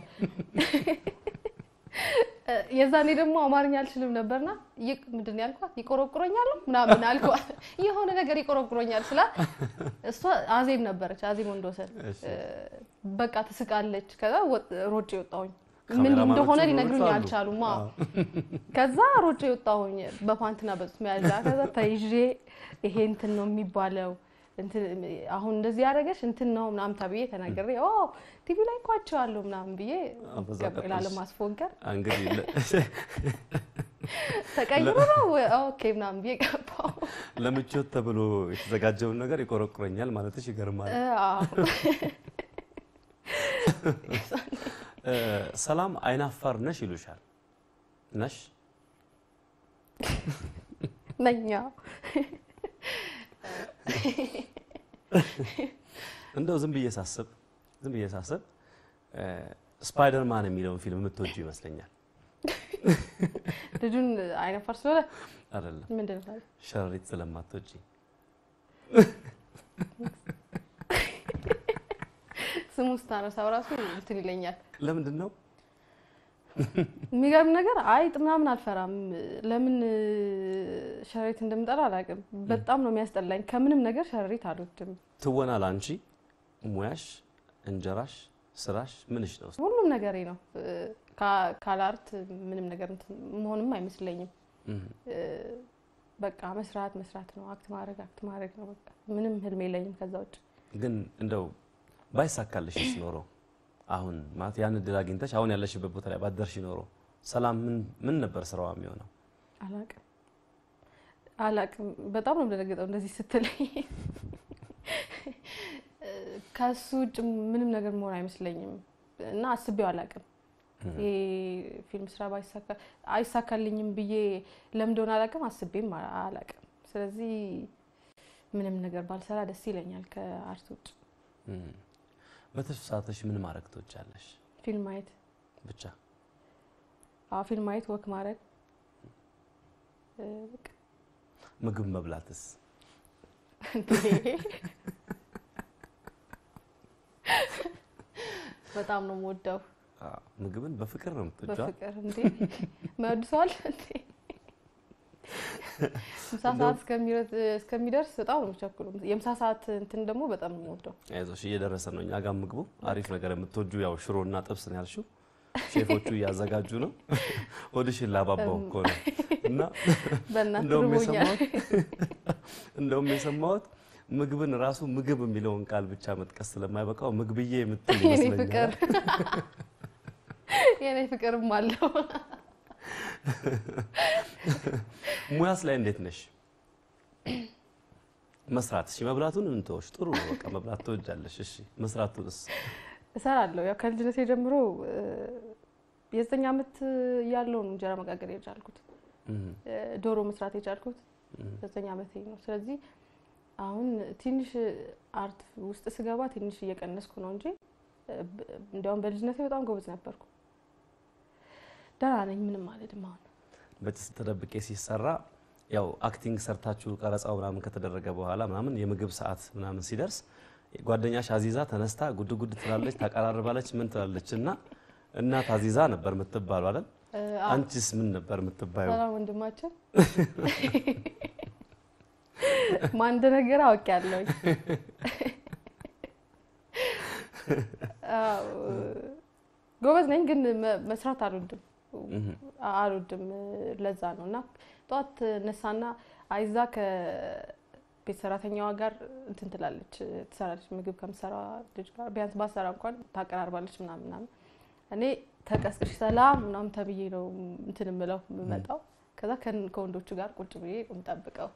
የዛኔ ደግሞ አማርኛ አልችልም ነበርና ምንድን ነው ያልኳት? ይቆረቁረኛል ምናምን አልኳት። የሆነ ነገር ይቆረቁረኛል ስላ እሷ አዜብ ነበረች፣ አዜብ ወንድወሰን በቃ ትስቃለች። ከዛ ሮጬ ወጣሁኝ። ምን እንደሆነ ሊነግሩኝ አልቻሉም። ከዛ ሮጬ ወጣሁኝ በፓንትና በጡት መያዣ። ከዛ ተይዤ ይሄ እንትን ነው የሚባለው አሁን እንደዚህ ያደረገች እንትን ነው ምናምን ተብዬ ተናግሬ ቲቪ ላይ እኮ አይቼዋለሁ ምናምን ብዬ ላለማስፎገር እንግዲህ ተቀይሮ ነው ኦኬ ምናምን ብዬ ገባሁ። ለምቾት ተብሎ የተዘጋጀውን ነገር ይቆረቁረኛል ማለትሽ ይገርማል። ሰላም አይናፋር ነሽ ይሉሻል። ነሽ ነኛ እንደው ዝም ብዬ ሳስብ ዝም ብዬ ሳስብ ስፓይደርማን የሚለውን ፊልም የምትወጁ ይመስለኛል። ልጁን አይነፋር ስለሆነ አይደለም፣ ምንድን ነው ሸረሪት ስለማትወጂ ስሙ ስታነሳው ራሱ እንትን ይለኛል። ለምንድን ነው? የሚገርም ነገር አይጥ ምናምን አልፈራም። ለምን ሸረሪት እንደምጠላ አላውቅም። በጣም ነው የሚያስጠላኝ። ከምንም ነገር ሸረሪት አልወድም። ትወና ላንቺ ሙያሽ፣ እንጀራሽ፣ ስራሽ ምንሽ ነው? ሁሉም ነገሬ ነው። ካለ አርት ምንም ነገር መሆንም አይመስለኝም። በቃ መስራት መስራት ነው። አክት ማድረግ አክት ማድረግ ነው። በቃ ምንም ህልም የለኝም ከዛ ውጭ። ግን እንደው ባይሳካልሽስ ኖሮ አሁን ማለት ያን እድል አግኝተሽ አሁን ያለሽበት ቦታ ላይ ባደርሽ ኖሮ ሰላም ምን ምን ነበር ስራዋ የሚሆነው? አላቅም አላቅም። በጣም ነው የምደነግጠው እንደዚህ ስትለኝ። ከሱ ውጭ ምንም ነገር መሆን አይመስለኝም እና አስቤው አላቅም። ይሄ ፊልም ስራ ባይሳካ አይሳካልኝም ብዬ ለምን እንደሆነ አላቅም፣ አስቤም አላቅም። ስለዚህ ምንም ነገር ባልሰራ ደስ ይለኛል ከአርት ውጭ። በትርፍ ሰዓትሽ ምን ማድረግ ትወጃለሽ? ፊልም ማየት ብቻ? አዎ ፊልም ማየት፣ ወክ ማድረግ። ምግብ መብላትስ? በጣም ነው የምወደው። ምግብን በፍቅር ነው የምትወጂው? በፍቅር እንዴ መወድ ሰው አለ እንዴ? ምሳ ሰዓት እስከሚደርስ በጣም ነው የምቸኩለው። የምሳ ሰዓት እንትን ደግሞ በጣም ነው የምወደው። አይዞሽ እየደረሰ ነው። እኛ ጋር ምግቡ አሪፍ ነገር የምትወጁ ያው ሽሮና ጥብስ ነው ያልሽው። ሼፎቹ እያዘጋጁ ነው። ሆድሽን ላባባው እኮ ነው። እና በእናትህ እንደውም ርቦኛል። የሰማሁት እንደውም የሰማሁት ምግብን ራሱ ምግብ የሚለውን ቃል ብቻ መጥቀስ ስለማይበቃው ምግብዬ የምትል የኔ ፍቅር ይመስለኛል። የኔ ፍቅርም አለው። ሙያስ ላይ እንዴት ነሽ? መስራት እሺ፣ መብላቱን እንተወሽ። ጥሩ ነው በቃ መብላት ትወጃለሽ። እሺ፣ መስራቱንስ? እሰራለሁ። ያው ከልጅነቴ ጀምሮ የዘጠኝ ዓመት ያለው ነው እንጀራ መጋገር የቻልኩት እም፣ ዶሮ መስራት የቻልኩት እም፣ ዘጠኝ ዓመቴ ነው። ስለዚህ አሁን ትንሽ አርት ውስጥ ስገባ ትንሽ እየቀነስኩ ነው እንጂ እንዲያውም በልጅነቴ በጣም ጎበዝ ነበርኩ። ደህና ነኝ፣ ምንም አልሄድም አሁን በጭስ ተደብቄ ሲሰራ ያው አክቲንግ ሰርታችሁ ቀረጻው ምናምን ከተደረገ በኋላ ምናምን የምግብ ሰዓት ምናምን ሲደርስ ጓደኛሽ አዚዛ ተነስታ ጉድ ጉድ ትላለች፣ ታቀራርባለች፣ ምን ትላለች እና እናት አዚዛ ነበር የምትባሉ አይደል? አንቺስ ምን ነበር የምትባዩ? ሰላም ወንድማችን ማን እንደነገረ አውቄያለሁኝ። አዎ፣ ጎበዝ ነኝ ግን መ- መስራት አልወድም እም፣ አልወድም። ለዛ ነው እና ጠዋት ነሳና አይዛ ከቤት ሰራተኛዋ ጋር እንትን ትላለች ትሰራለች። ምግብ ከምትሰራ ልጅ ጋር ቢያንስ ባሰራ እንኳን ታቀራርባለች ምናምን ምናምን። እኔ ተቀስቅሽ ሰላም ምናምን ተብዬ ነው እንትን የምለው የምመጣው። ከዛ ከን- ከወንዶቹ ጋር ቁጭ ብዬ የምጠብቀው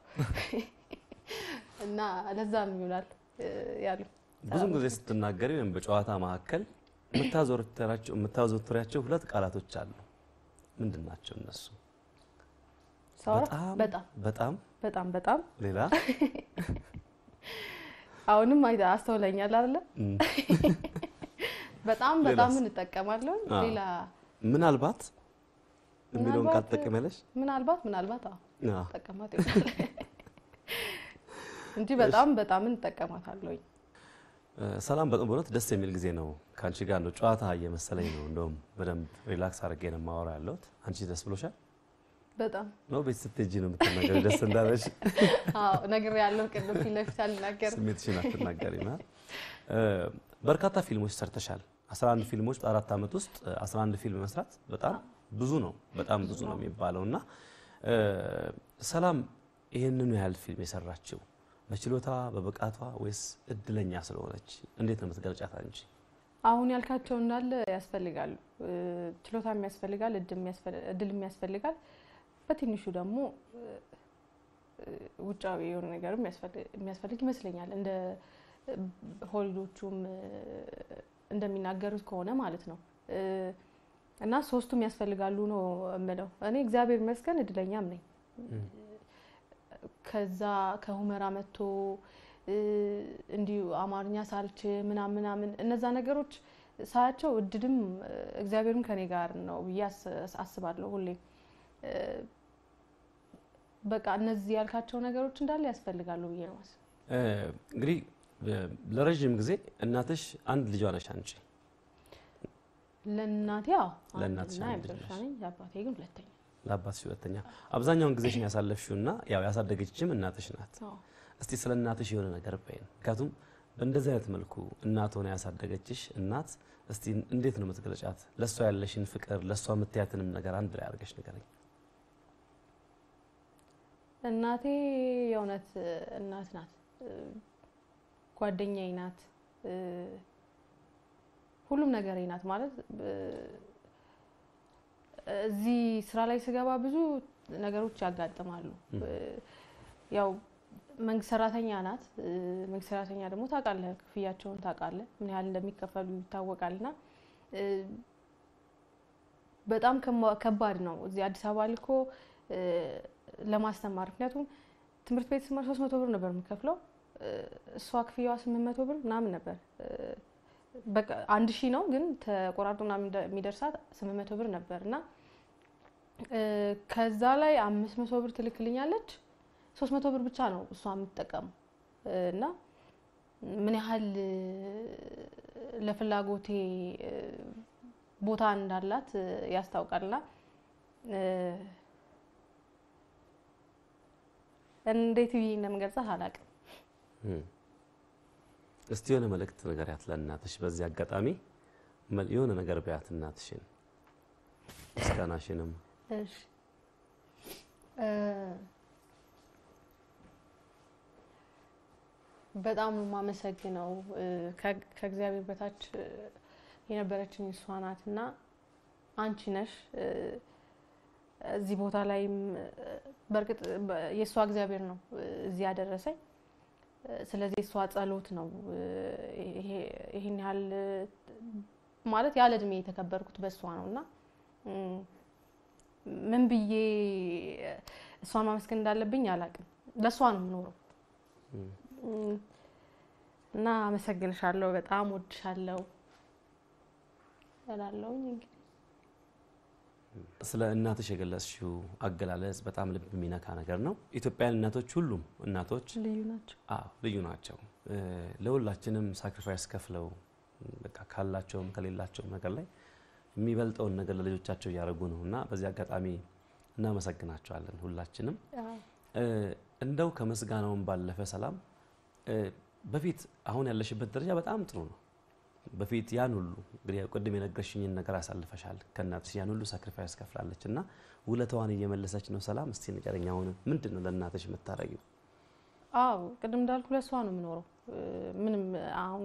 እና ለዛም ይሆናል ያሉ ብዙም ጊዜ ስትናገሪ ወይም በጨዋታ መካከል የምታዘወትሪያቸው የምታዘወትሪያቸው ሁለት ቃላቶች አሉ። ምንድን ናቸው እነሱ? ሳወራ በጣም በጣም በጣም በጣም በጣም ሌላ አሁንም አይ- አስተውለኛል አይደለ? እም፣ በጣም ሌላስ? በጣም እንጠቀማለሁ። አዎ። ሌላ ምናልባት የሚለውን ቃል ምናልባት- ትጠቀሚያለሽ? ምናልባት ምናልባት አዎ አዎ። ጠቀማት ይሆናል። እንጂ በጣም በጣም እንጠቀማታለሁኝ። ሰላም በጣም በእውነት ደስ የሚል ጊዜ ነው ከአንቺ ጋር ነው። ጨዋታ እየመሰለኝ ነው። እንደውም በደንብ ሪላክስ አድርጌ ነው የማወራ ያለሁት። አንቺ ደስ ብሎሻል በጣም ነው? ቤት ስትሄጂ ነው የምትናገሪው ደስ እንዳለሽ? አዎ ነገር ያለው ቅድም ፊት ለፊት አልናገርም። ስሜትሽን አትናገሪም። በርካታ ፊልሞች ሰርተሻል። 11 ፊልሞች በአራት ዓመት ውስጥ 11 ፊልም መስራት በጣም ብዙ ነው፣ በጣም ብዙ ነው የሚባለው እና ሰላም ይህንኑ ያህል ፊልም የሰራችው በችሎታ በብቃቷ ወይስ እድለኛ ስለሆነች እንዴት ነው የምትገልጫት አንቺ? አሁን ያልካቸው እንዳለ ያስፈልጋሉ። ችሎታም ያስፈልጋል፣ እድልም ያስፈልጋል። በትንሹ ደግሞ ውጫዊ የሆነ ነገርም የሚያስፈልግ ይመስለኛል። እንደ ሆሊዶቹም እንደሚናገሩት ከሆነ ማለት ነው። እና ሶስቱም ያስፈልጋሉ ነው የምለው። እኔ እግዚአብሔር ይመስገን እድለኛም ነኝ። ከዛ ከሁመራ መጥቶ እንዲሁ አማርኛ ሳልች ምናምን ምናምን እነዛ ነገሮች ሳያቸው እድልም እግዚአብሔርም ከኔ ጋር ነው ብዬ አስባለሁ ሁሌም። በቃ እነዚህ ያልካቸው ነገሮች እንዳለ ያስፈልጋሉ ብዬ ነው ማስብ። እንግዲህ ለረዥም ጊዜ እናትሽ አንድ ልጇ ነሽ አንቺ። ለእናቴ አዎ ለእናትሽ አንድና አንድ ልጅ የመጨረሻ ነሽ። ነኝ። ለአባቴ ግን ሁለተኛ። ለአባትሽ ሁለተኛ። አብዛኛውን ጊዜሽን ያሳለፍሽውና ያው ያሳደገችም እናትሽ ናት። አዎ። እስቲ ስለ እናትሽ የሆነ ነገር በይን። ምክንያቱም በእንደዚህ አይነት መልኩ እናት ሆነ ያሳደገችሽ እናት እስቲ እንዴት ነው የምትገልጫት? ለእሷ ያለሽን ፍቅር ለእሷ የምትያትንም ነገር አንድ ላይ አድርገሽ ንገረኝ። እናቴ የእውነት እናት ናት፣ ጓደኛዬ ናት፣ ሁሉም ነገሬ ናት። ማለት እዚህ ስራ ላይ ስገባ ብዙ ነገሮች ያጋጥማሉ። ያው መንግስት ሰራተኛ ናት። መንግስት ሰራተኛ ደግሞ ታውቃለህ፣ ክፍያቸውን ታውቃለህ፣ ምን ያህል እንደሚከፈሉ ይታወቃልና በጣም ከማ- ከባድ ነው። እዚህ አዲስ አበባ ልኮ ለማስተማር ምክንያቱም ትምህርት ቤት ስማር ሶስት መቶ ብር ነበር የምከፍለው እሷ ክፍያዋ ስምንት መቶ ብር ምናምን ነበር። በቃ አንድ ሺህ ነው ግን ተቆራርጦ ምናምን እንደ- የሚደርሳት ስምንት መቶ ብር ነበር እና ከዛ ላይ አምስት መቶ ብር ትልክልኛለች። ሶስት መቶ ብር ብቻ ነው እሷ የምትጠቀመው እና ምን ያህል ለፍላጎቴ ቦታ እንዳላት ያስታውቃልና እንዴት ብዬ እንደምገልጻት አላውቅም። እስቲ የሆነ መልእክት ንገሪያት ለእናትሽ። በዚህ አጋጣሚ መል- የሆነ ነገር በያት እናትሽን፣ ምስጋናሽንም እሺ በጣም ነው የማመሰግነው። ከ- ከእግዚአብሔር በታች የነበረችኝ እሷ ናት እና አንቺ ነሽ እዚህ ቦታ ላይም በእርግጥ በ- የእሷ እግዚአብሔር ነው እዚህ ያደረሰኝ። ስለዚህ የእሷ ጸሎት ነው ይሄ- ይሄን ያህል ማለት ያለ እድሜ የተከበርኩት በእሷ ነው እና ምን ብዬ እሷን ማመስገን እንዳለብኝ አላውቅም። ለእሷ ነው የምኖረው እና አመሰግንሻለሁ፣ በጣም ወድሻለሁ እላለሁኝ። እንግዲህ ስለ እናትሽ የገለጽሽው አገላለጽ በጣም ልብ የሚነካ ነገር ነው። ኢትዮጵያውያን እናቶች፣ ሁሉም እናቶች ልዩ ናቸው። አዎ ልዩ ናቸው። እ፣ ለሁላችንም ሳክሪፋይስ ከፍለው በቃ ካላቸውም ከሌላቸውም ነገር ላይ የሚበልጠውን ነገር ለልጆቻቸው እያደረጉ ነው እና በዚህ አጋጣሚ እናመሰግናቸዋለን ሁላችንም። እ፣ እንደው ከምስጋናውን ባለፈ ሰላም እ፣ በፊት አሁን ያለሽበት ደረጃ በጣም ጥሩ ነው። በፊት ያን ሁሉ እንግዲህ ቅድም የነገርሽኝን ነገር አሳልፈሻል። ከእናትሽ ያን ሁሉ ሳክሪፋይስ ከፍላለች እና ውለታዋን እየመለሰች ነው። ሰላም እስቲ ንገረኝ፣ አሁን ምንድን ነው ለእናትሽ የምታረጊው? አዎ ቅድም እንዳልኩ ለእሷ ነው የምኖረው። ምንም አሁን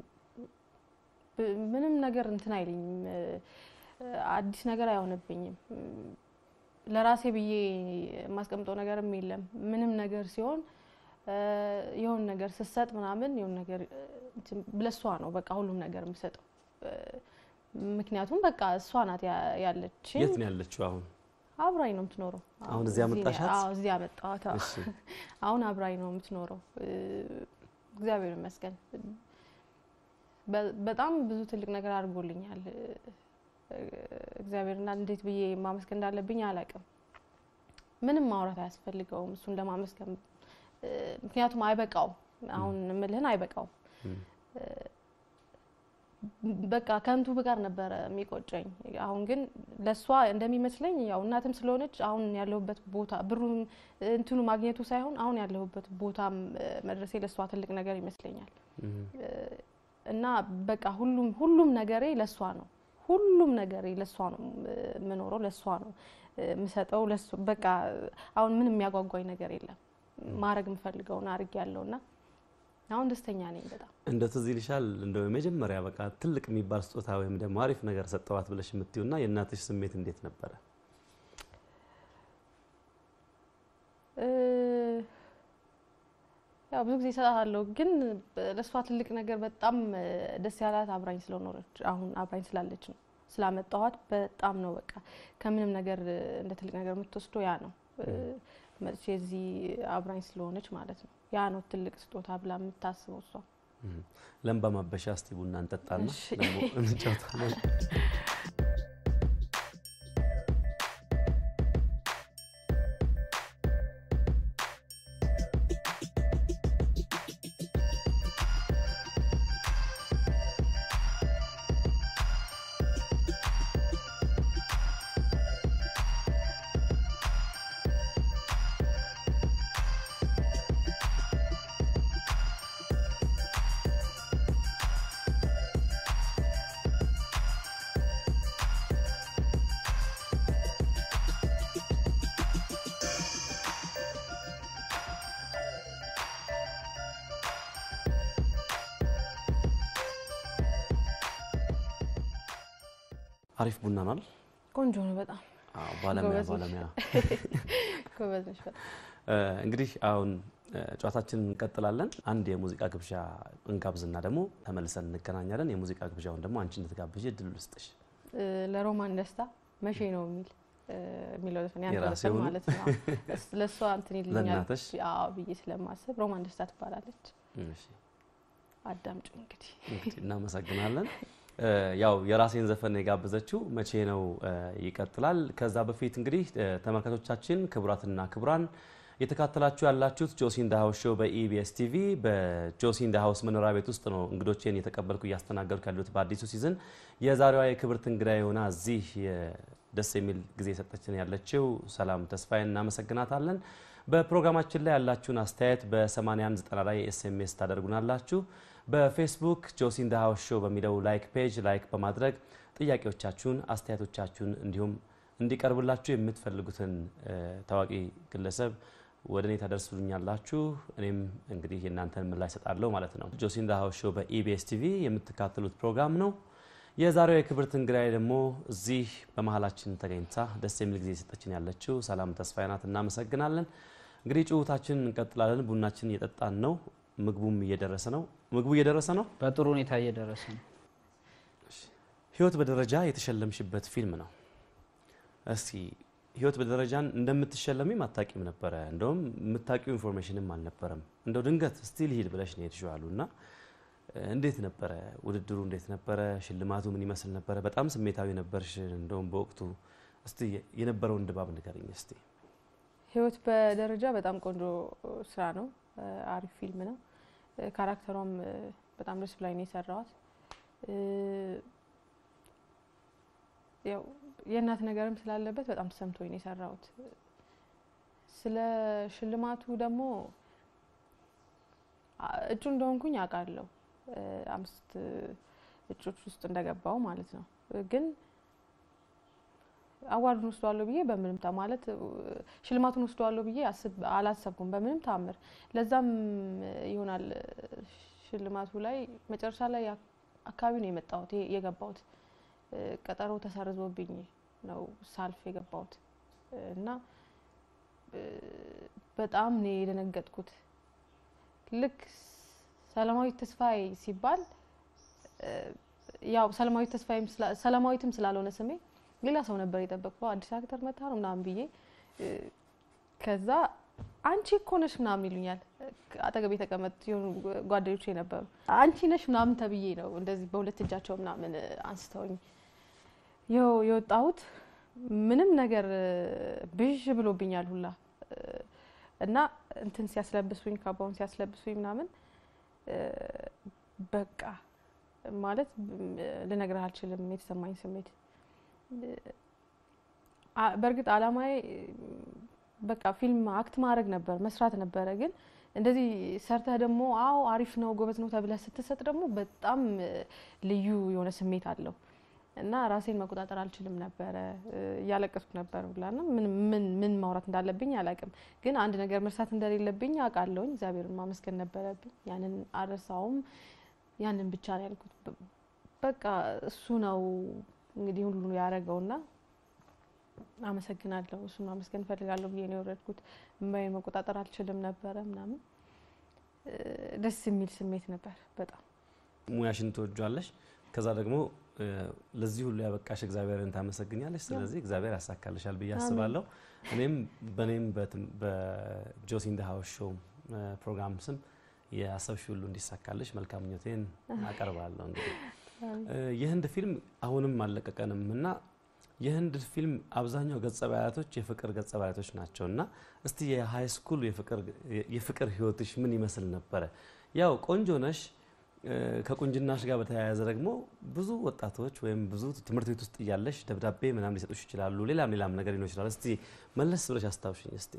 ምንም ነገር እንትን አይለኝም፣ አዲስ ነገር አይሆንብኝም። ለራሴ ብዬ የማስቀምጠው ነገርም የለም። ምንም ነገር ሲሆን የሆን ነገር ስሰጥ ምናምን የሆን ነገር ለእሷ ነው በቃ ሁሉም ነገር የምሰጠው። ምክንያቱም በቃ እሷ ናት ያ- ያለችኝ። የት ነው ያለችው አሁን? አብራኝ ነው የምትኖረው። አሁን እዚህ ነው- አመጣሻት? አዎ እዚህ አመጣኋት። አዎ። እሺ አሁን አብራኝ ነው የምትኖረው። እግዚአብሔር ይመስገን። በ- በጣም ብዙ ትልቅ ነገር አድርጎልኛል እግዚአብሔርና እንዴት ብዬ ማመስገን እንዳለብኝ አላውቅም። ምንም ማውራት አያስፈልገውም እሱን ለማመስገን ምክንያቱም አይበቃውም። አሁን ምልህን አይበቃውም። በቃ ከንቱ ብቀር ነበረ የሚቆጨኝ። አሁን ግን ለእሷ እንደሚመስለኝ ያው እናትም ስለሆነች አሁን ያለሁበት ቦታ ብሩም እንትኑ ማግኘቱ ሳይሆን አሁን ያለሁበት ቦታም መድረሴ ለእሷ ትልቅ ነገር ይመስለኛል። እና በቃ ሁሉም ሁሉም ነገሬ ለእሷ ነው። ሁሉም ነገሬ ለእሷ ነው የምኖረው፣ ለእሷ ነው የምሰጠው። በቃ አሁን ምንም የሚያጓጓኝ ነገር የለም። ማድረግ የምፈልገውን አድርግ ያለውና አሁን ደስተኛ ነኝ በጣም። እንደ ትዝ ይልሻል እንደው የመጀመሪያ በቃ ትልቅ የሚባል ስጦታ ወይም ደግሞ አሪፍ ነገር ሰጠዋት ብለሽ የምትይውና የእናትሽ ስሜት እንዴት ነበረ? ያው ብዙ ጊዜ እሰጣታለሁ፣ ግን ለእሷ ትልቅ ነገር በጣም ደስ ያላት አብራኝ ስለኖረች አሁን አብራኝ ስላለች ነው። ስላመጣኋት በጣም ነው በቃ ከምንም ነገር እንደ ትልቅ ነገር የምትወስደው ያ ነው። መጥቼ እዚህ አብራኝ ስለሆነች ማለት ነው። ያ ነው ትልቅ ስጦታ ብላ የምታስበው እሷ። ለምባ ማበሻ እስቲ ቡና እንጠጣና እሺ። ደግሞ እንጫወታለን። አሪፍ ቡና ናል። ቆንጆ ነው በጣም አዎ፣ ባለሙያ ጎበዝ ነሽ። ባለሙያ ጎበዝ ነሽ በጣም። እ፣ እንግዲህ አሁን እ፣ ጨዋታችንን እንቀጥላለን። አንድ የሙዚቃ ግብዣ እንጋብዝና ደግሞ ተመልሰን እንገናኛለን። የሙዚቃ ግብዣውን ደግሞ አንቺ እንድትጋብዥ እድል ልስጥሽ። እ፣ ለሮማን ደስታ መቼ ነው የሚል እ፣ የሚለው ዘፈን ያንተ የራሴ ዘፈን ሆኖ? ማለት ነው። እስ- ለእሷ እንትን ይልኛል ለእናትሽ? አዎ ብዬ ስለማስብ ሮማን ደስታ ትባላለች። እሺ፣ አዳምጩ እንግዲህ እንግዲህ እናመሰግናለን። እ፣ ያው የራሴን ዘፈን ነው የጋበዘችው መቼ ነው እ፣ ይቀጥላል። ከዛ በፊት እንግዲህ እ፣ ተመልካቾቻችን ክቡራትና ክቡራን የተካተላችሁ ያላችሁት ጆሲን ዳ ሃውስ ሾው በኢቢኤስ ቲቪ በጆሲን ዳ ሃውስ መኖሪያ ቤት ውስጥ ነው እንግዶቼን እየተቀበልኩ እያስተናገድኩ ያሉት በአዲሱ ሲዝን የዛሬዋ የክብርት እንግዳ የሆና እዚህ የ- ደስ የሚል ጊዜ የሰጠችን ያለችው ሰላም ተስፋዬን እናመሰግናታለን። በፕሮግራማችን ላይ ያላችሁን አስተያየት በ8190 ላይ ኤስኤምኤስ ታደርጉናላችሁ። በፌስቡክ ጆሲን ዳ ሃውስ ሾው በሚለው ላይክ ፔጅ ላይክ በማድረግ ጥያቄዎቻችሁን፣ አስተያየቶቻችሁን እንዲሁም እንዲቀርብላችሁ የምትፈልጉትን እ፣ ታዋቂ ግለሰብ ወደ እኔ ታደርሱልኛላችሁ። እኔም እንግዲህ የእናንተን ምላሽ እሰጣለሁ ማለት ነው። ጆሲን ዳ ሃውስ ሾው በኢቢኤስ ቲቪ የምትካተሉት ፕሮግራም ነው። የዛሬው የክብርት እንግዳይ ደግሞ እዚህ በመሀላችን ተገኝታ ደስ የሚል ጊዜ የሰጠችን ያለችው ሰላም ተስፋዬ ናት። እናመሰግናለን። እንግዲህ ጭውታችን እንቀጥላለን። ቡናችን እየጠጣን ነው። ምግቡም እየደረሰ ነው። ምግቡ እየደረሰ ነው። በጥሩ ሁኔታ እየደረሰ ነው። ህይወት በደረጃ የተሸለምሽበት ፊልም ነው። እስቲ ህይወት በደረጃን እንደምትሸለሚም አታቂም ነበረ። እንደውም የምታቂው ኢንፎርሜሽንም አልነበረም። እንደው ድንገት እስቲ ልሂድ ብለሽ ነው የሄድሽው አሉ እና እ፣ እንዴት ነበረ ውድድሩ? እንዴት ነበረ? ሽልማቱ ምን ይመስል ነበረ? በጣም ስሜታዊ ነበርሽ እንደውም በወቅቱ። እስቲ የነበረውን ድባብ ንገርኝ እስቲ። ህይወት በደረጃ በጣም ቆንጆ ስራ ነው። እ፣ አሪፍ ፊልም ነው። እ፣ ካራክተሯም እ፣ በጣም ደስ ብላኝ ነው የሰራዋት። እ፣ ያው የእናት ነገርም ስላለበት በጣም ተሰምቶኝ ነው የሰራሁት። ስለ ሽልማቱ ደግሞ አ- እጩ እንደሆንኩኝ አውቃለሁ። እ፣ አምስት እጮች ውስጥ እንደገባው ማለት ነው ግን አዋርዱን ወስደዋለሁ ብዬ በምንም ታ ማለት እ፣ ሽልማቱን ወስደዋለሁ ብዬ አስብ አላሰብኩም በምንም ታምር። ለዛም እ፣ ይሆናል እ፣ ሽልማቱ ላይ መጨረሻ ላይ አክ- አካባቢ ነው የመጣሁት የ- የገባሁት እ፣ ቀጠሮ ተሰርዞብኝ ነው ሳልፍ የገባሁት እ፣ እና እ፣ በጣም ነው የደነገጥኩት። ልክ ሰላማዊት ተስፋዬ ሲባል እ፣ ያው ሰላማዊት ተስፋዬም ስላ- ሰላማዊትም ስላልሆነ ስሜ ሌላ ሰው ነበር የጠበቅኩት። አዲስ አክተር መታ ነው ምናምን ብዬ እ፣ ከዛ አንቺ እኮ ነሽ ምናምን ይሉኛል። አጠገቤ የተቀመጡ የሆኑ ጓደኞች ነበሩ። አንቺ ነሽ ምናምን ተብዬ ነው እንደዚህ በሁለት እጃቸው ምናምን እ፣ አንስተውኝ የው የወጣሁት ምንም ነገር እ፣ ብዥ ብሎብኛል ሁላ እ፣ እና እንትን ሲያስለብሱኝ ካባውን ሲያስለብሱኝ ምናምን እ፣ በቃ ማለት እ፣ ልነግርህ አልችልም የተሰማኝ ስሜት እ፣ አ- በእርግጥ አላማዬ እ፣ በቃ ፊልም አክት ማድረግ ነበር መስራት ነበረ ግን እንደዚህ ሰርተህ ደግሞ አዎ አሪፍ ነው ጎበዝ ነው ተብለህ ስትሰጥ ደግሞ በጣም እ፣ ልዩ የሆነ ስሜት አለው እና ራሴን መቆጣጠር አልችልም ነበረ እ፣ እያለቀስኩ ነበር ብላና ምን ምን ምን ማውራት እንዳለብኝ አላውቅም። ግን አንድ ነገር መርሳት እንደሌለብኝ አውቃለሁኝ። እግዚአብሔርን ማመስገን ነበረብኝ። ያንን አልረሳውም። ያንን ብቻ ነው ያልኩት። በ- በቃ እሱ ነው እንግዲህ ሁሉ ያደረገውና አመሰግናለሁ። እሱን ማመስገን እፈልጋለሁ ብዬ ነው የወረድኩት። እምባዬን መቆጣጠር አልችልም ነበረ ምናምን እ፣ ደስ የሚል ስሜት ነበር በጣም ሙያሽን ትወጇለሽ። ከዛ ደግሞ እ፣ ለዚህ ሁሉ ያበቃሽ እግዚአብሔርን ታመሰግኛለሽ። ስለዚህ እግዚአብሔር ያሳካልሻል ብዬ አሜን። አስባለሁ። እኔም በእኔም በትም- በጆሲ ኢን ዘ ሃውስ ሾው እ፣ ፕሮግራም ስም የአሰብሽ ሁሉ እንዲሳካልሽ መልካም ምኞቴን አቀርባለሁ። እንግዲህ እ፣ የህንድ ፊልም አሁንም አልለቀቀንም እና የህንድ ፊልም አብዛኛው ገጸ ባህሪያቶች የፍቅር ገጸ ባህሪያቶች ናቸው እና እስቲ የሀይ ስኩል የፍቅር ህይወትሽ ምን ይመስል ነበረ? ያው ቆንጆ ነሽ እ፣ ከቁንጅናሽ ጋር በተያያዘ ደግሞ ብዙ ወጣቶች ወይም ብዙ ትምህርት ቤት ውስጥ እያለሽ ደብዳቤ ምናምን ሊሰጡሽ ይችላሉ። ሌላም ሌላም ነገር ሊኖር ይችላል። እስቲ መለስ ብለሽ አስታውሽኝ እስቲ።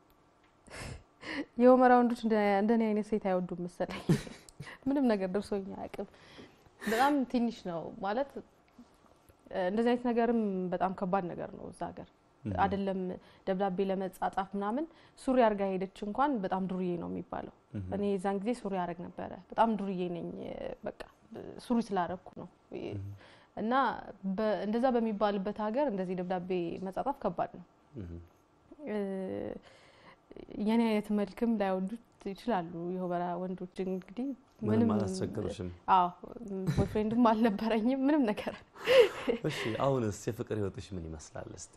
የሁመራ ወንዶች እንደ- እንደኔ አይነት ሴት አይወዱም መሰለኝ። ምንም ነገር ደርሶኝ አያውቅም። በጣም ትንሽ ነው ማለት እ፣ እንደዚህ አይነት ነገርም በጣም ከባድ ነገር ነው እዛ ሀገር አይደለም ደብዳቤ ለመጻጻፍ ምናምን ሱሪ አርጋ ሄደች እንኳን በጣም ዱርዬ ነው የሚባለው። እኔ የዛን ጊዜ ሱሪ አረግ ነበረ። በጣም ዱርዬ ነኝ በቃ ሱሪ ስላረግኩ ነው እና በ- እንደዛ በሚባልበት ሀገር እንደዚህ ደብዳቤ መጻጻፍ ከባድ ነው። እ፣ የኔ አይነት መልክም ላይወዱት ይችላሉ የሁመራ ወንዶች እንግዲህ ምንም አላስቸገሩሽም? አዎ ቦይፍሬንድም አልነበረኝም ምንም ነገር እሺ አሁንስ የፍቅር ህይወትሽ ምን ይመስላል እስቲ?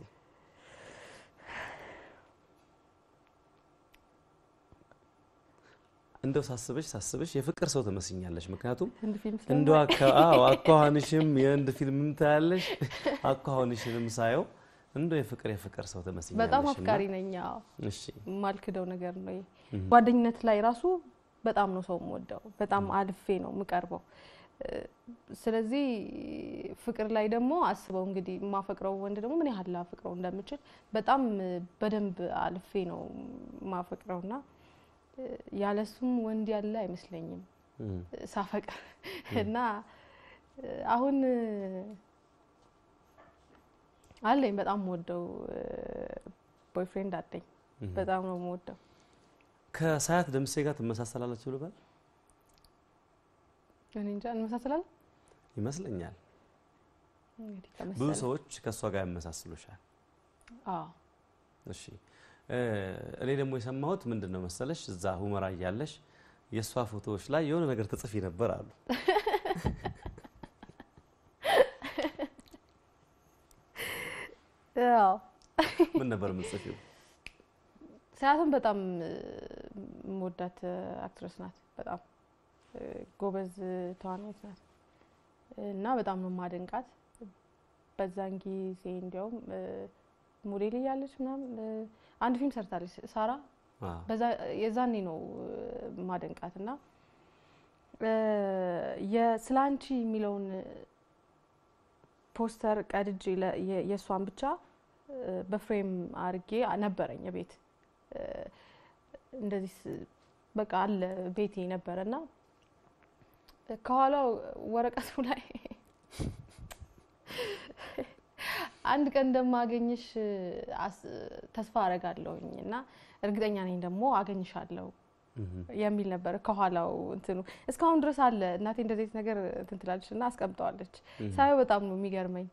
እንደው ሳስበሽ ሳስበሽ የፍቅር ሰው ትመስኛለሽ። ምክንያቱም ህንድ ፊልም እንደ አዎ አኳኋንሽም የህንድ ፊልም ታያለሽ፣ አኳኋንሽንም ሳየው እንደው የፍቅር የፍቅር ሰው ትመስኛለሽ። በጣም እና- አፍቃሪ ነኝ። አዎ እሺ የማልክደው ነገር ነው ይሄ። እህ፣ ጓደኝነት ላይ ራሱ በጣም ነው ሰው የምወደው፣ በጣም አልፌ ነው የምቀርበው። እ፣ ስለዚህ ፍቅር ላይ ደግሞ አስበው እንግዲህ የማፈቅረው ወንድ ደግሞ ምን ያህል ላፈቅረው እንደምችል በጣም እ፣ በደንብ አልፌ ነው የማፈቅረውና እ፣ ያለሱም ወንድ ያለ አይመስለኝም እህ፣ ሳፈቅር እና እ፣ አሁን እ፣ አለኝ በጣም የምወደው ቦይፍሬንድ አለኝ። እህ። በጣም ነው የምወደው። ከሳያት ደምሴ ጋር ትመሳሰላላችሁ ልበል እኔ እንጃ እንመሳሰላለን ይመስለኛል። እንግዲህ ብዙ ከመሰለ ሰዎች ከእሷ ጋር ያመሳስሉሻል። አዎ እሺ እ፣ እኔ ደግሞ የሰማሁት ምንድን ነው መሰለሽ እዛ ሁመራ እያለሽ የእሷ ፎቶዎች ላይ የሆነ ነገር ትጽፊ ነበር አሉ። ያው ምን ነበር የምትጽፊው? ሰያትን በጣም እ፣ የምወዳት እ፣ አክትረስ ናት። በጣም እ፣ ጎበዝ ተዋናይት ናት እና በጣም ነው ማደንቃት። በዛን ጊዜ እንዲያውም እ፣ ሞዴል እያለች ምናምን እ፣ አንድ ፊልም ሰርታለች ሳራ አ፣ በዛ የዛኔ ነው እ፣ ማደንቃት እና እ፣ የስለ አንቺ የሚለውን ፖስተር ቀድጄ ለ- የ- የእሷን ብቻ እ፣ በፍሬም አርጌ ነበረኝ ቤት እንደዚህ ስ- በቃ አለ ቤቴ ነበረ እና ከኋላው ወረቀቱ ላይ አንድ ቀን እንደማገኝሽ አስ- ተስፋ አረጋለሁኝ እና እርግጠኛ ነኝ ደግሞ አገኝሻለሁ እህ፣ የሚል ነበር ከኋላው እንትኑ እስካሁን ድረስ አለ። እናቴ እንደዚህ አይነት ነገር እንትን ትላለች እና አስቀምጠዋለች። እህ። ሳየው በጣም ነው የሚገርመኝ።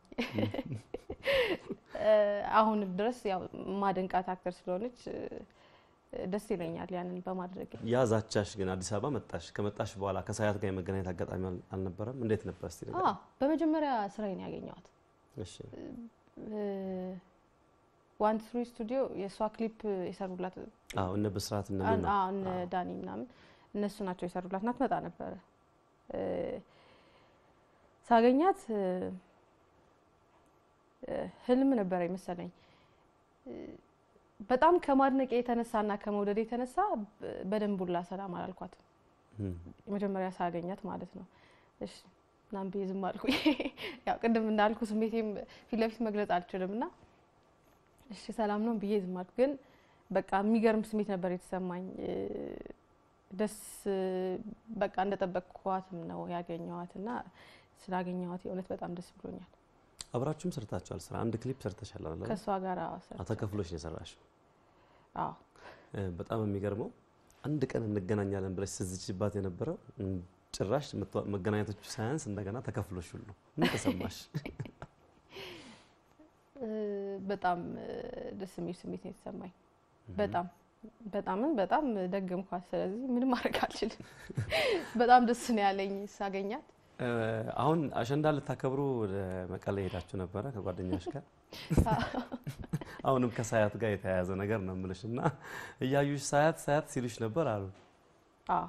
እ፣ አሁን ድረስ ያው ማደንቃት አክተር ስለሆነች እ፣ ደስ ይለኛል ያንን በማድረግ ያ ዛቻሽ ግን አዲስ አበባ መጣሽ። ከመጣሽ በኋላ ከሳያት ጋር የመገናኘት አጋጣሚ አል- አልነበረም? እንዴት ነበር እስቲ ነገር? በመጀመሪያ ስራዬን ያገኘዋት እሺ ዋን ትሪ ስቱዲዮ የእሷ ክሊፕ የሰሩላት አዎ፣ እነ ብስራት እነ አን- ሉና አዎ፣ እነ ዳኒ ምናምን እነሱ ናቸው የሰሩላት እና ትመጣ ነበረ እ፣ ሳገኛት እ፣ እ፣ ህልም ነበረ መሰለኝ እ፣ በጣም ከማድነቅ የተነሳና ከመውደድ የተነሳ በደንብ ሁላ ሰላም አላልኳትም። የመጀመሪያ ሳገኛት ማለት ነው። እሺ ምናምን ብዬ ዝም አልኩኝ። ያው ቅድም እንዳልኩ ስሜቴም ፊት ለፊት መግለጽ አልችልም እና እሺ ሰላም ነው ብዬ ዝም አልኩ። ግን በቃ የሚገርም ስሜት ነበር የተሰማኝ። ደስ በቃ እንደጠበቅኳትም ነው ያገኘዋት እና ስላገኘዋት የእውነት በጣም ደስ ብሎኛል። አብራችሁም ሰርታችኋል። ስራ አንድ ክሊፕ ሰርተሻል አይደል? ከእሷ ጋር ተከፍሎሽ ነው የሰራሽው። አዎ በጣም የሚገርመው አንድ ቀን እንገናኛለን ብለሽ ስትዝችባት የነበረው ጭራሽ መገናኘቶቹ ሳያንስ እንደገና ተከፍሎሽ ሁሉ ምን ተሰማሽ? በጣም ደስ የሚል ስሜት ነው የተሰማኝ። በጣም በጣምም በጣም ደገምኳት። ስለዚህ ምንም ማድረግ አልችልም። በጣም ደስ ነው ያለኝ ሳገኛት። አሁን አሸንዳ ልታከብሩ ወደ መቀሌ ሄዳችሁ ነበረ ከጓደኛሽ ጋር። አሁንም ከሳያት ጋር የተያያዘ ነገር ነው የምልሽ እና እያዩሽ ሳያት ሳያት ሲሉሽ ነበር አሉ። አዎ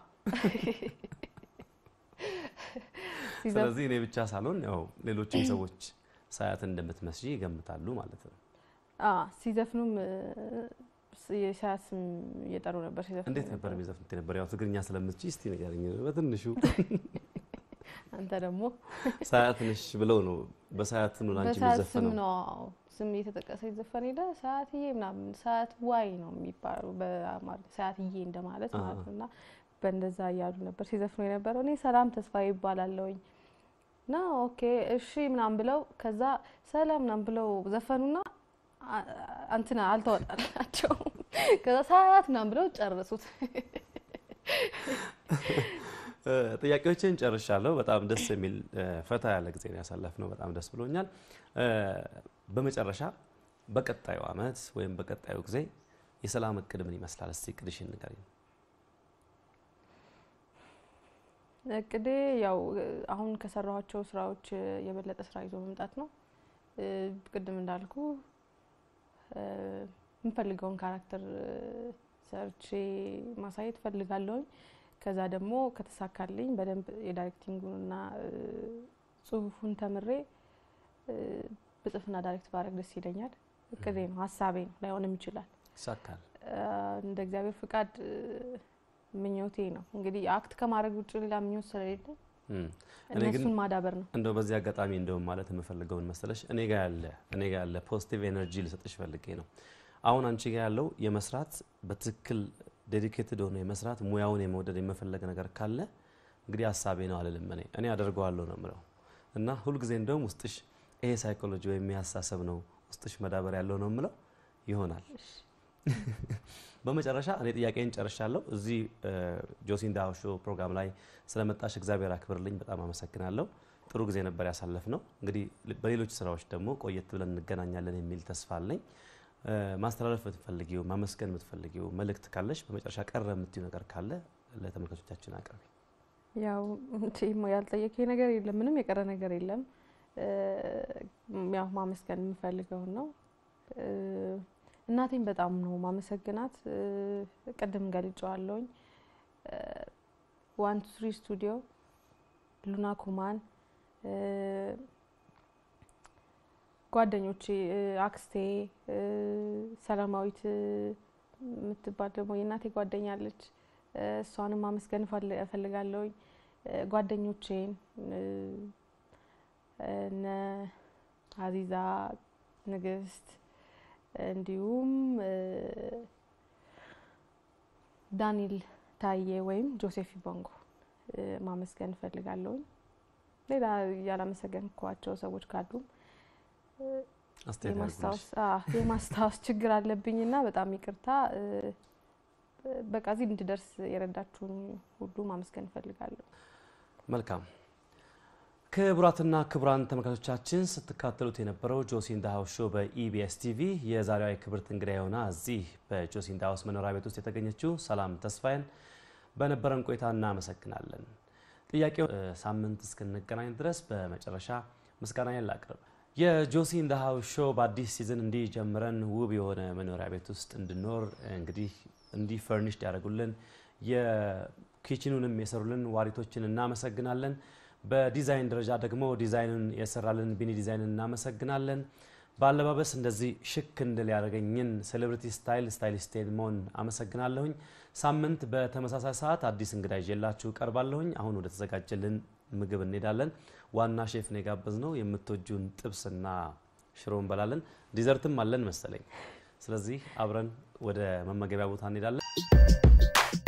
ስለዚህ እኔ ብቻ ሳልሆን ያው ሌሎችም ሰዎች ሳያት እንደምትመስይ ይገምታሉ ማለት ነው። ሲዘፍኑም የሳያት ስም እየጠሩ ነበር ሲዘፍኑ። እንዴት ነበር የሚዘፍኑት የነበር? ያው ትግርኛ ስለምትችይ እስቲ ንገሪኝ በትንሹ። አንተ ደግሞ ሳያት ነሽ ብለው ነው በሳያት ነው ላንቺ በሳያት ስም የሚዘፈነው። ነው ስም እየተጠቀሰ ይዘፈን ሄደ። ሰዓትዬ ምናምን ሰዓት ዋይ ነው የሚባለው በአማርኛ ሰዓትዬ እንደማለት ማለት ነው። እና በእንደዛ እያሉ ነበር ሲዘፍኑ የነበረው። እኔ ሰላም ተስፋ ይባላለሁኝ እና ኦኬ እሺ ምናምን ብለው ከዛ ሰላም ምናምን ብለው ዘፈኑና አንትና አልተወጣላቸው ከዛ ሰዓት ምናምን ብለው ጨረሱት። ጥያቄዎችን ጨርሻለሁ። በጣም ደስ የሚል ፈታ ያለ ጊዜ ነው ያሳለፍነው። በጣም ደስ ብሎኛል። በመጨረሻ በቀጣዩ አመት ወይም በቀጣዩ ጊዜ የሰላም እቅድ ምን ይመስላል? እስቲ እቅድሽን ንገሪኝ። እቅዴ ያው አሁን ከሰራኋቸው ስራዎች የበለጠ ስራ ይዞ መምጣት ነው። ቅድም እንዳልኩ የምፈልገውን ካራክተር ሰርቼ ማሳየት ፈልጋለሁኝ። ከዛ ደግሞ ከተሳካልኝ በደንብ የዳይሬክቲንጉንና ጽሁፉን ተምሬ ብጽፍና ዳይሬክት ባረግ ደስ ይለኛል። እቅዴ ነው፣ ሀሳቤ ነው። ላይሆንም ይችላል። ይሳካል። እንደ እግዚአብሔር ፍቃድ ምኞቴ ነው። እንግዲህ አክት ከማድረግ ውጭ ሌላ ምኞት ስለሌለ እኔ ግን እነሱን ማዳበር ነው። እንደው በዚህ አጋጣሚ እንደውም ማለት የምፈልገውን መሰለሽ እኔ ጋር ያለ እኔ ጋር ያለ ፖዚቲቭ ኤነርጂ ልሰጥሽ ፈልጌ ነው። አሁን አንቺ ጋር ያለው የመስራት በትክክል ዴዲኬትድ ሆኖ የመስራት ሙያውን የመውደድ የመፈለግ ነገር ካለ እንግዲህ ሀሳቤ ነው አልልም። እኔ እኔ አደርገዋለሁ ነው የምለው እና ሁልጊዜ እንደውም ውስጥሽ ይሄ ሳይኮሎጂ ወይም ያሳሰብ ነው ውስጥሽ መዳበር ያለው ነው የምለው ይሆናል። በመጨረሻ እኔ ጥያቄን ጨርሻለሁ። እዚህ ጆሲንዳ ሾው ፕሮግራም ላይ ስለመጣሽ እግዚአብሔር አክብርልኝ። በጣም አመሰግናለሁ። ጥሩ ጊዜ ነበር ያሳለፍ ነው። እንግዲህ በሌሎች ስራዎች ደግሞ ቆየት ብለን እንገናኛለን የሚል ተስፋ አለኝ። ማስተላለፍ የምትፈልጊው ማመስገን የምትፈልጊው መልእክት ካለሽ በመጨረሻ ቀረ የምትዩ ነገር ካለ ለተመልካቾቻችን አቅርቢ። ያው ያልጠየቀኝ ነገር የለም፣ ምንም የቀረ ነገር የለም። ያው ማመስገን የምፈልገውን ነው። እናቴን በጣም ነው ማመሰግናት። ቅድም ገልጨዋለሁኝ። ዋን ቱ ትሪ ስቱዲዮ፣ ሉና ኩማን፣ ጓደኞቼ፣ አክስቴ ሰላማዊት የምትባል ደግሞ የእናቴ ጓደኛ አለች። እሷንም ማመስገን እፈልጋለሁኝ። ጓደኞቼን እነ አዚዛ፣ ንግስት እንዲሁም ዳንኤል ታዬ ወይም ጆሴፍ ቦንጎ ማመስገን እፈልጋለሁኝ። ሌላ ያላመሰገንኳቸው ሰዎች ካሉ የማስታወስ ችግር አለብኝና በጣም ይቅርታ። በቃ እዚህ እንድደርስ የረዳችሁኝ ሁሉ ማመስገን እፈልጋለሁ። መልካም ክቡራትና ክቡራን ተመልካቾቻችን ስትካተሉት የነበረው ጆሲ ኢን ዘ ሃውስ ሾው በኢቢኤስ ቲቪ የዛሬዋ የክብርት እንግዳ የሆና እዚህ በጆሲ ኢን ዘ ሃውስ መኖሪያ ቤት ውስጥ የተገኘችው ሰላም ተስፋዬን በነበረን ቆይታ እናመሰግናለን። ጥያቄው ሳምንት እስክንገናኝ ድረስ በመጨረሻ ምስጋናዬን ላቅርብ። የጆሲ ኢን ዘ ሃውስ ሾው በአዲስ ሲዝን እንዲህ ጀምረን ውብ የሆነ መኖሪያ ቤት ውስጥ እንድኖር እንግዲህ እንዲህ ፈርኒሽድ ያደርጉልን የኪችኑንም የሰሩልን ዋሪቶችን እናመሰግናለን። በዲዛይን ደረጃ ደግሞ ዲዛይኑን የሰራልን ቢኒ ዲዛይንን እናመሰግናለን። በአለባበስ እንደዚህ ሽክ እንድል ያደረገኝን ሴሌብሪቲ ስታይል ስታይሊስቴን መሆን አመሰግናለሁኝ። ሳምንት በተመሳሳይ ሰዓት አዲስ እንግዳ ይዤላችሁ ቀርባለሁኝ። አሁን ወደ ተዘጋጀልን ምግብ እንሄዳለን። ዋና ሼፍ ነው የጋበዝነው። የምትወጁን ጥብስና ሽሮ እንበላለን። ዲዘርትም አለን መሰለኝ። ስለዚህ አብረን ወደ መመገቢያ ቦታ እንሄዳለን።